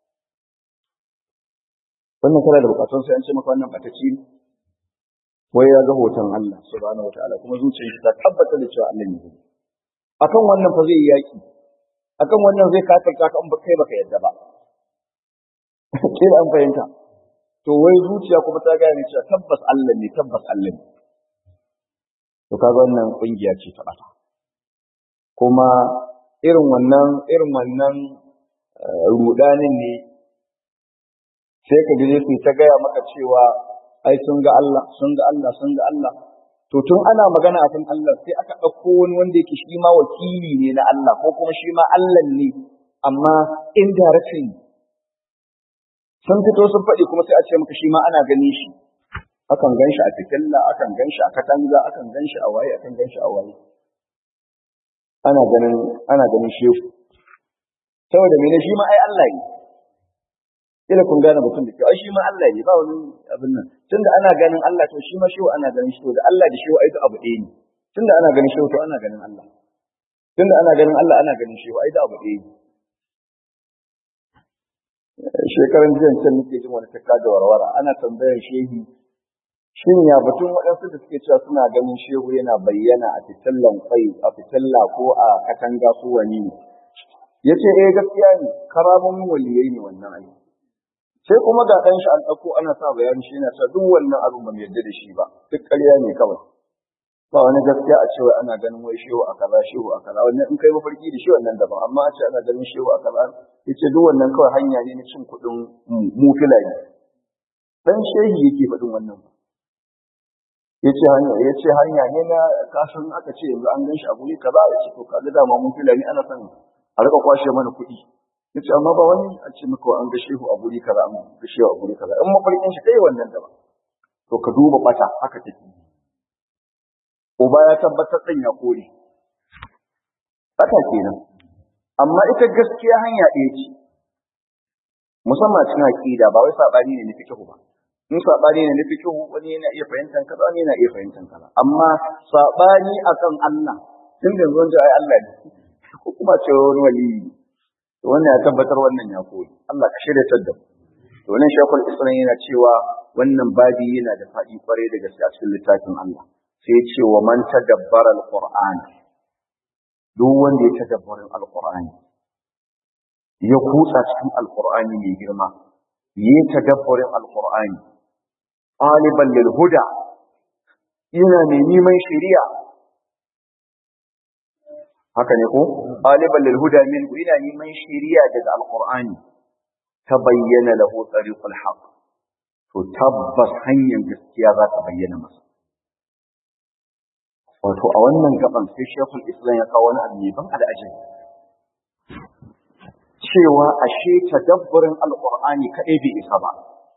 wannan kana da bukatun sai an ce maka wannan bataci ne wai ya ga hoton Allah subhanahu wataala kuma zuciyar shi ta tabbatar da cewa Allah ne akan wannan fa zai yi yaki akan wannan zai kafirta ka in ba kai baka yadda ba kila an fahimta to wai zuciya kuma ta gane cewa tabbas Allah ne tabbas Allah ne to kaga wannan kungiya ce ta bata kuma irin wannan irin wannan rudanin ne sai ka je su ta gaya maka cewa ai sun ga Allah sun ga Allah sun ga Allah to tun ana magana a kan Allah sai aka ɗauko wani wanda yake shi ma wakili ne na Allah ko kuma shi ma Allah ne amma indirectly sun fito sun faɗi kuma sai a ce maka shi ma ana ganin shi akan gan shi a fitilla akan gan shi a katanga akan gan shi a waye akan gan shi a waye ana ganin ana ganin shehu saboda mene shi ma ai Allah ne kila kun gane mutum da ke ai shi ma Allah ne ba wani abin nan tunda ana ganin Allah to shi ma shehu ana ganin shi to da Allah da shehu ai duk abu ɗaya ne tunda ana ganin shehu to ana ganin Allah tunda ana ganin Allah ana ganin shehu ai duk abu ɗaya ne shekaran jiyan can nake jin wani takka da warwara ana tambayar shehi shin ya batun waɗansu da suke cewa suna ganin shehu yana bayyana a fitillan kwai a fitilla ko a katanga ko wani ne ya ce eh gaskiya ne karamomin waliyai ne wannan ai sai kuma ga ɗan shi an ɗauko ana sa bayani shi yana sa duk wannan abin ba mu yarda da shi ba duk ƙarya ne kawai ba wani gaskiya a cewa ana ganin wai shehu a kaza shehu a kaza wannan in kai mafarki da shi wannan daban amma a ce ana ganin shehu a kaza yace duk wannan kawai hanya ne na cin kuɗin mu filaye dan shehi yake faɗin wannan ba yace hanya yace hanya ne na kasan aka ce yanzu an gan shi a guri kaza yace to kaga dama mun filaye ana son a rika kwashe mana kuɗi yace amma ba wani a ce maka an ga shehu a guri kaza an ga shehu a guri kaza in mafarkin shi kai wannan daban to ka duba bata haka take uba ya tabbatar ɗan ya kore. Haka kenan. Amma ita gaskiya hanya ɗaya ce, musamman cikin aƙida ba wai saɓani ne na fikihu ba. in sabani ne na fiqh wani yana iya fahimtar kaza wani yana iya fahimtar kaza amma sabani akan Allah tun da zuwan ai Allah ne ko kuma ce wani wali wannan ya tabbatar wannan ya koyi Allah ka shirya ta da to wannan shekul islam yana cewa wannan babi yana da faɗi kwarai da gaske a cikin littafin Allah sai ce wa man tadabbara alquran duk wanda ya tadabbarin alqur'ani ya kutsa cikin alqur'ani mai girma yi tadabbarin alqur'ani ɗaliban lil huda yana mai neman shari'a haka ne ko ɗaliban lil huda min yana neman shari'a daga alqur'ani ta bayyana lahu tariqul haqq to tabbas hanyar gaskiya za ta bayyana masa wato a wannan gaban sai shekul islam ya kawo wani abu mai ban al'ajabi cewa ashe tadabburin alqur'ani kadai bai isa ba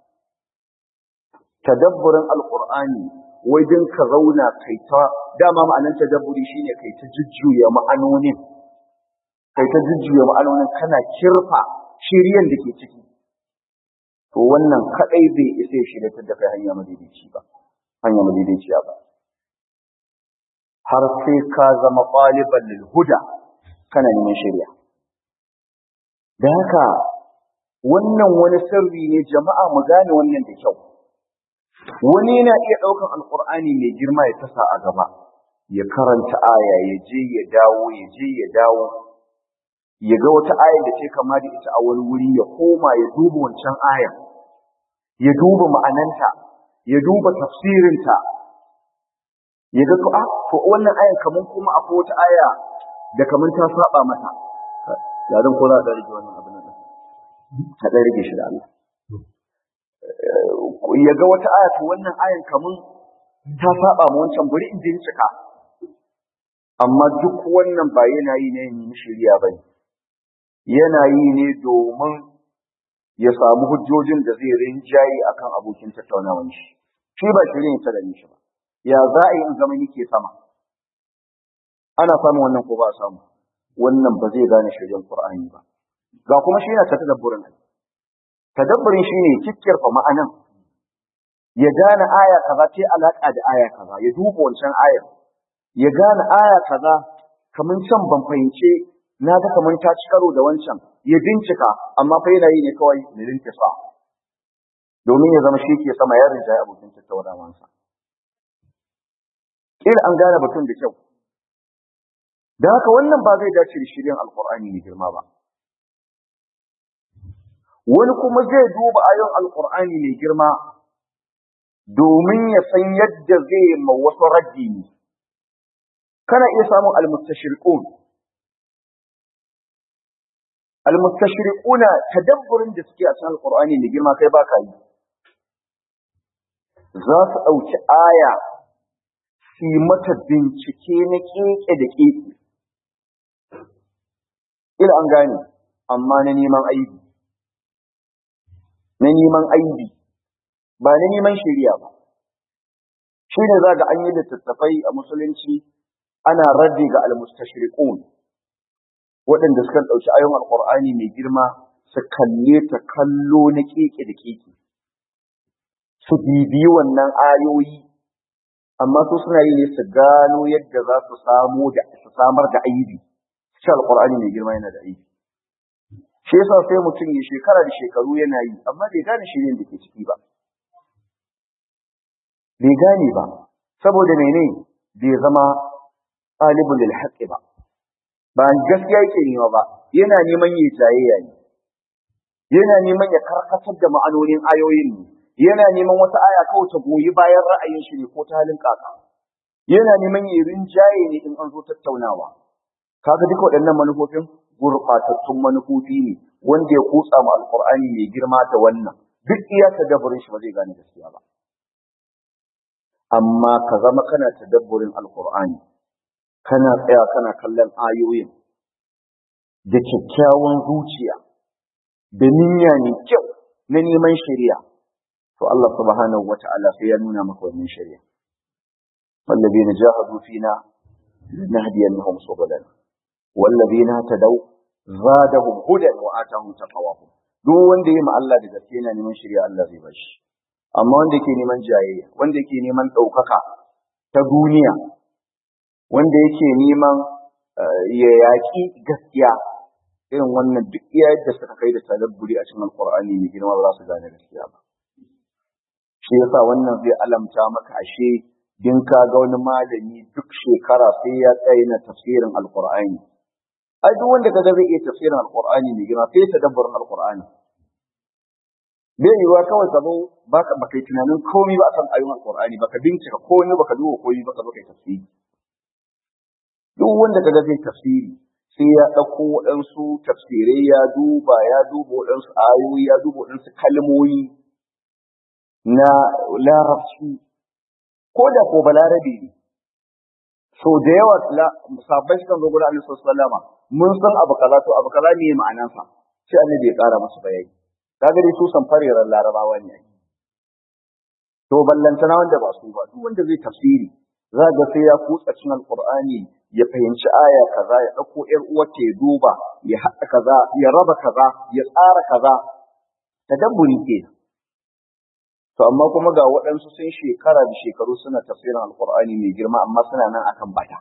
tadabburin alqur'ani wajen ka zauna kai ta dama ma'anar tadabburi shine kai ta jujjuya ma'anonin kai ta jujjuya ma'anonin kana kirfa shiriyan da ke ciki to wannan kadai bai isa shi da da kai hanya madaidaici ba hanya madaidaiciya ba har sai ka zama ɗaliban lil huda kana neman shari'a da haka wannan wani sirri ne jama'a mu gane wannan da kyau wani yana iya ɗaukan alƙur'ani mai girma ya tasa a gaba ya karanta aya ya je ya dawo ya je ya dawo ya ga wata ayar da ce kama da ita a wani wuri ya koma ya duba wancan ayar ya duba ma'ananta ya duba tafsirinta ya ga to a to wannan ayar kaman kuma akwai wata aya da kaman ta saba mata ya dan ko za ka rage wannan abin nan ka dan rage shi da Allah ya ga wata aya to wannan ayan kaman ta saba ma wancan bari in bincika amma duk wannan ba yana yi ne yin shirya bane yana yi ne domin ya samu hujjojin da zai rinjaye akan abokin tattaunawan shi shi ba shirin ta da shi ba ya za a yi in zama nike sama ana samun wannan ko ba a samu wannan ba zai gane shirin qur'ani ba ga kuma shi yana ta tadabburin tadabburin shine kikkirfa ma'anan ya gane aya kaza ce alaka da aya kaza ya duba wancan ayar ya gane aya kaza kaman can ban fahimce na ga kamar ta ci karo da wancan ya bincika amma fa yana yi ne kawai da rinke sa domin ya zama shi ke sama ya rinjaye abokin tattaunawansa kila an gane batun da kyau da haka wannan ba zai dace da shirin alkur'ani mai girma ba wani kuma zai duba ayon alkur'ani mai girma domin ya san yadda zai ma wasu raddi ne kana iya samun almustashriqun almustashriquna tadabburin da suke a cikin alqur'ani mai girma kai baka yi za su dauki aya su mata bincike na keke da keke ila an gane amma na neman aibi na neman aibi ba na neman shari'a ba shi ne za ga an yi littattafai a musulunci ana raddi ga almustashriqun waɗanda suka ɗauki ayon alƙur'ani mai girma su kalle ta kallo na keke da keke su bibiyi wannan ayoyi amma su suna yi ne su gano yadda za su samu da su samar da aibi shi alƙur'ani mai girma yana da aibi shi yasa sai mutum ya shekara da shekaru yana yi amma bai gane shirin da ke ciki ba bai gane ba saboda mene bai zama ɗalibin lil haqqi ba ba gaskiya yake nema ba yana neman ya jayayya ne yana neman ya karkatar da ma'anonin ayoyin ne yana neman wata aya kawai ta goyi bayan ra'ayin shi ne ko ta halin kaka yana neman ya rinjaye ne in an zo tattaunawa kaga duka waɗannan manufofin gurɓatattun manufofi ne wanda ya kutsa ma alƙur'ani mai girma da wannan duk iya tadabburin shi ba zai gane gaskiya ba amma ka zama kana tadabburin alƙur'ani kana tsaya kana kallon ayoyin da kyakkyawan zuciya da niyya ne kyau na neman shari'a to Allah subhanahu wata'ala sai ya nuna maka wannan shari'a wallazina jahadu fina nahdiyannahum subulana wallazina tadaw zadahum hudan wa atahum taqwahum duk wanda yayi ma Allah da gaske yana neman shari'a Allah zai bashi amma wanda yake neman jayayya wanda yake neman ɗaukaka ta duniya wanda yake neman ya yaƙi gaskiya irin wannan duk iya yadda suka kai da tadabburi a cikin alƙur'ani mai girma ba za su gane gaskiya ba shi yasa wannan zai alamta maka ashe din ka ga wani malami duk shekara sai ya tsaye na tafsirin alƙur'ani ai duk wanda kaga zai iya tafsirin alƙur'ani mai girma sai ya tadabburin alƙur'ani bai yiwuwa kawai ka zo baka baka yi tunanin komai ba a san ayoyin alƙur'ani baka bincika komai baka duba komai baka zo kai tafsiri duk wanda kaga zai tafsiri sai ya ɗauko waɗansu tafsirai ya duba ya duba waɗansu ayoyi ya duba waɗansu kalmomi na larabci ko da ko balarabe ne so da yawa sabbai sukan zo gurin Annabi sallama mun san abu kaza to abu kaza ne ma'anarsa sai Annabi ya ƙara masa bayani kaga dai su san fareran larabawa ne to ballantana wanda ba su ba duk wanda zai tafsiri za ga sai ya kutsa cikin alqur'ani ya fahimci aya kaza ya dauko yar uwarta ya duba ya haɗa kaza ya raba kaza ya tsara kaza tadabburi ke to amma kuma ga waɗansu sun shekara da shekaru suna tafsirin alqur'ani mai girma amma suna nan akan bata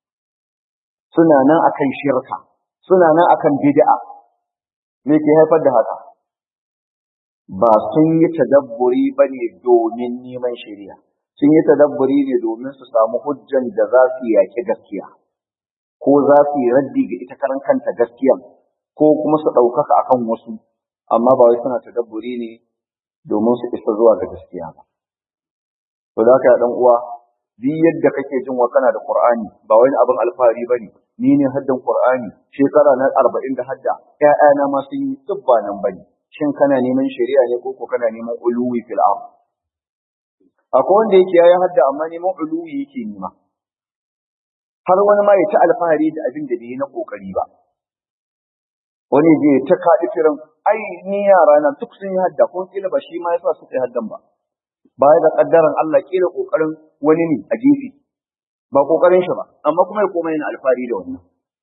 suna nan akan shirka suna nan akan bid'a me ke haifar da haka ba sun yi tadabburi bane domin neman shari'a sun yi tadabburi ne domin su samu hujjan da za su yaki gaskiya ko za su yi raddi ga ita karan kanta gaskiya ko kuma su ɗaukaka akan wasu amma ba wai suna tadabburi ne domin su isa zuwa ga gaskiya ba to da haka dan uwa duk yadda kake jin wa kana da Qur'ani ba wani abin alfahari bane ni ne haddan Qur'ani shekara na 40 da hadda ƴaƴana ma sun yi tsubba nan bane shin kana neman shari'a ne ko ko kana neman uluwi fil ard akwai wanda yake yayi hadda amma neman uluwi yake nema har wani ma ya ta alfahari da abin da bai na kokari ba wani je ta kaɗi firin ai ni yara na duk sun yi hadda ko kila ba shi ma yasa suka yi haddan ba baya da kaddaran Allah kila kokarin wani ne a gefe ba kokarin shi ba amma kuma ya koma yana alfahari da wannan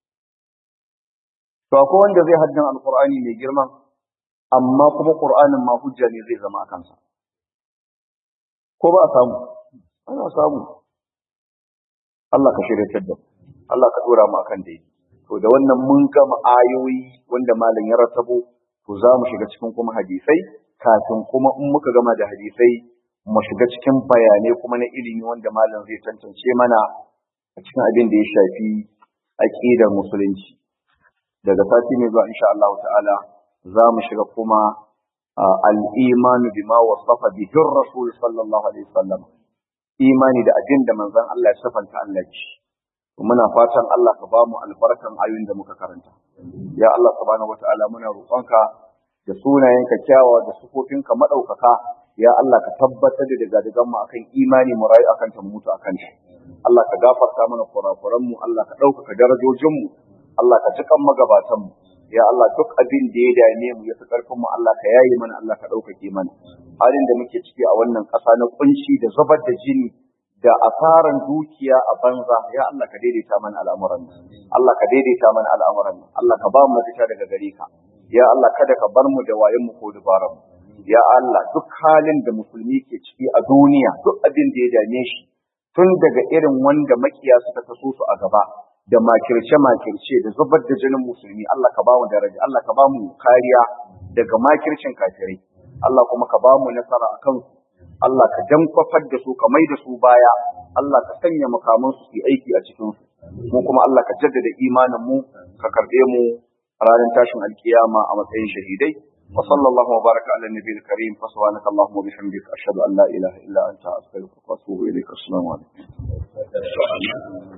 to akwai wanda zai haddan alqur'ani mai girma amma kuma qur'anin ma hujja ne zai zama a kansa ko ba a samu ana samu Allah ka shirya da Allah ka dora mu akan dai to da wannan mun gama ayoyi wanda malam ya ratabo to za mu shiga cikin kuma hadisai kafin kuma in muka gama da hadisai mu shiga cikin bayanai kuma na ilimi wanda malam zai tantance mana a cikin abin da ya shafi aqidar musulunci daga sati mai zuwa insha Allah ta'ala za mu shiga kuma al-iman bima wasafa bihi rasul sallallahu alaihi wasallam imani da abin da manzon Allah ya safanta Allah ci muna fatan Allah ka ba mu albarkan ayoyin da muka karanta ya Allah subhanahu wataala muna roƙonka da sunayenka kyawawa da sufofinka madaukaka ya Allah ka tabbatar da daga mu akan imani mu rayu akan ta mu mutu akan shi Allah ka gafarta mana kurakuran mu Allah ka ɗaukaka darajojin mu Allah ka jikan magabatan mu ya Allah duk abin da ya dame mu ya fi karfin mu Allah ka yaye mana Allah ka ɗaukake mana halin da muke ciki a wannan ƙasa na kunci da zubar da jini da asaran dukiya a banza ya Allah ka daidaita mana al'amuran Allah ka daidaita mana al'amuran Allah ka ba mu mafita daga gare ka ya Allah kada ka bar mu da wayen mu ko dubaran mu ya Allah duk halin da musulmi ke ciki a duniya duk abin da ya dame shi tun daga irin wanda makiya suka taso su a gaba da makirce makirce da zubar da jinin musulmi Allah ka ba mu daraja Allah ka ba mu kariya daga makircin kafirai Allah kuma ka ba mu nasara akan su Allah ka dankwafar da su ka mai da su baya Allah ka sanya makaman su su aiki a cikin su mu kuma Allah ka jaddada imanin mu ka karbe mu ranar tashin alkiyama a matsayin shahidai wa sallallahu wa baraka ala nabiyil karim fa subhanaka allahumma wa bihamdika ashhadu an la ilaha illa anta astaghfiruka wa atubu ilaik assalamu alaikum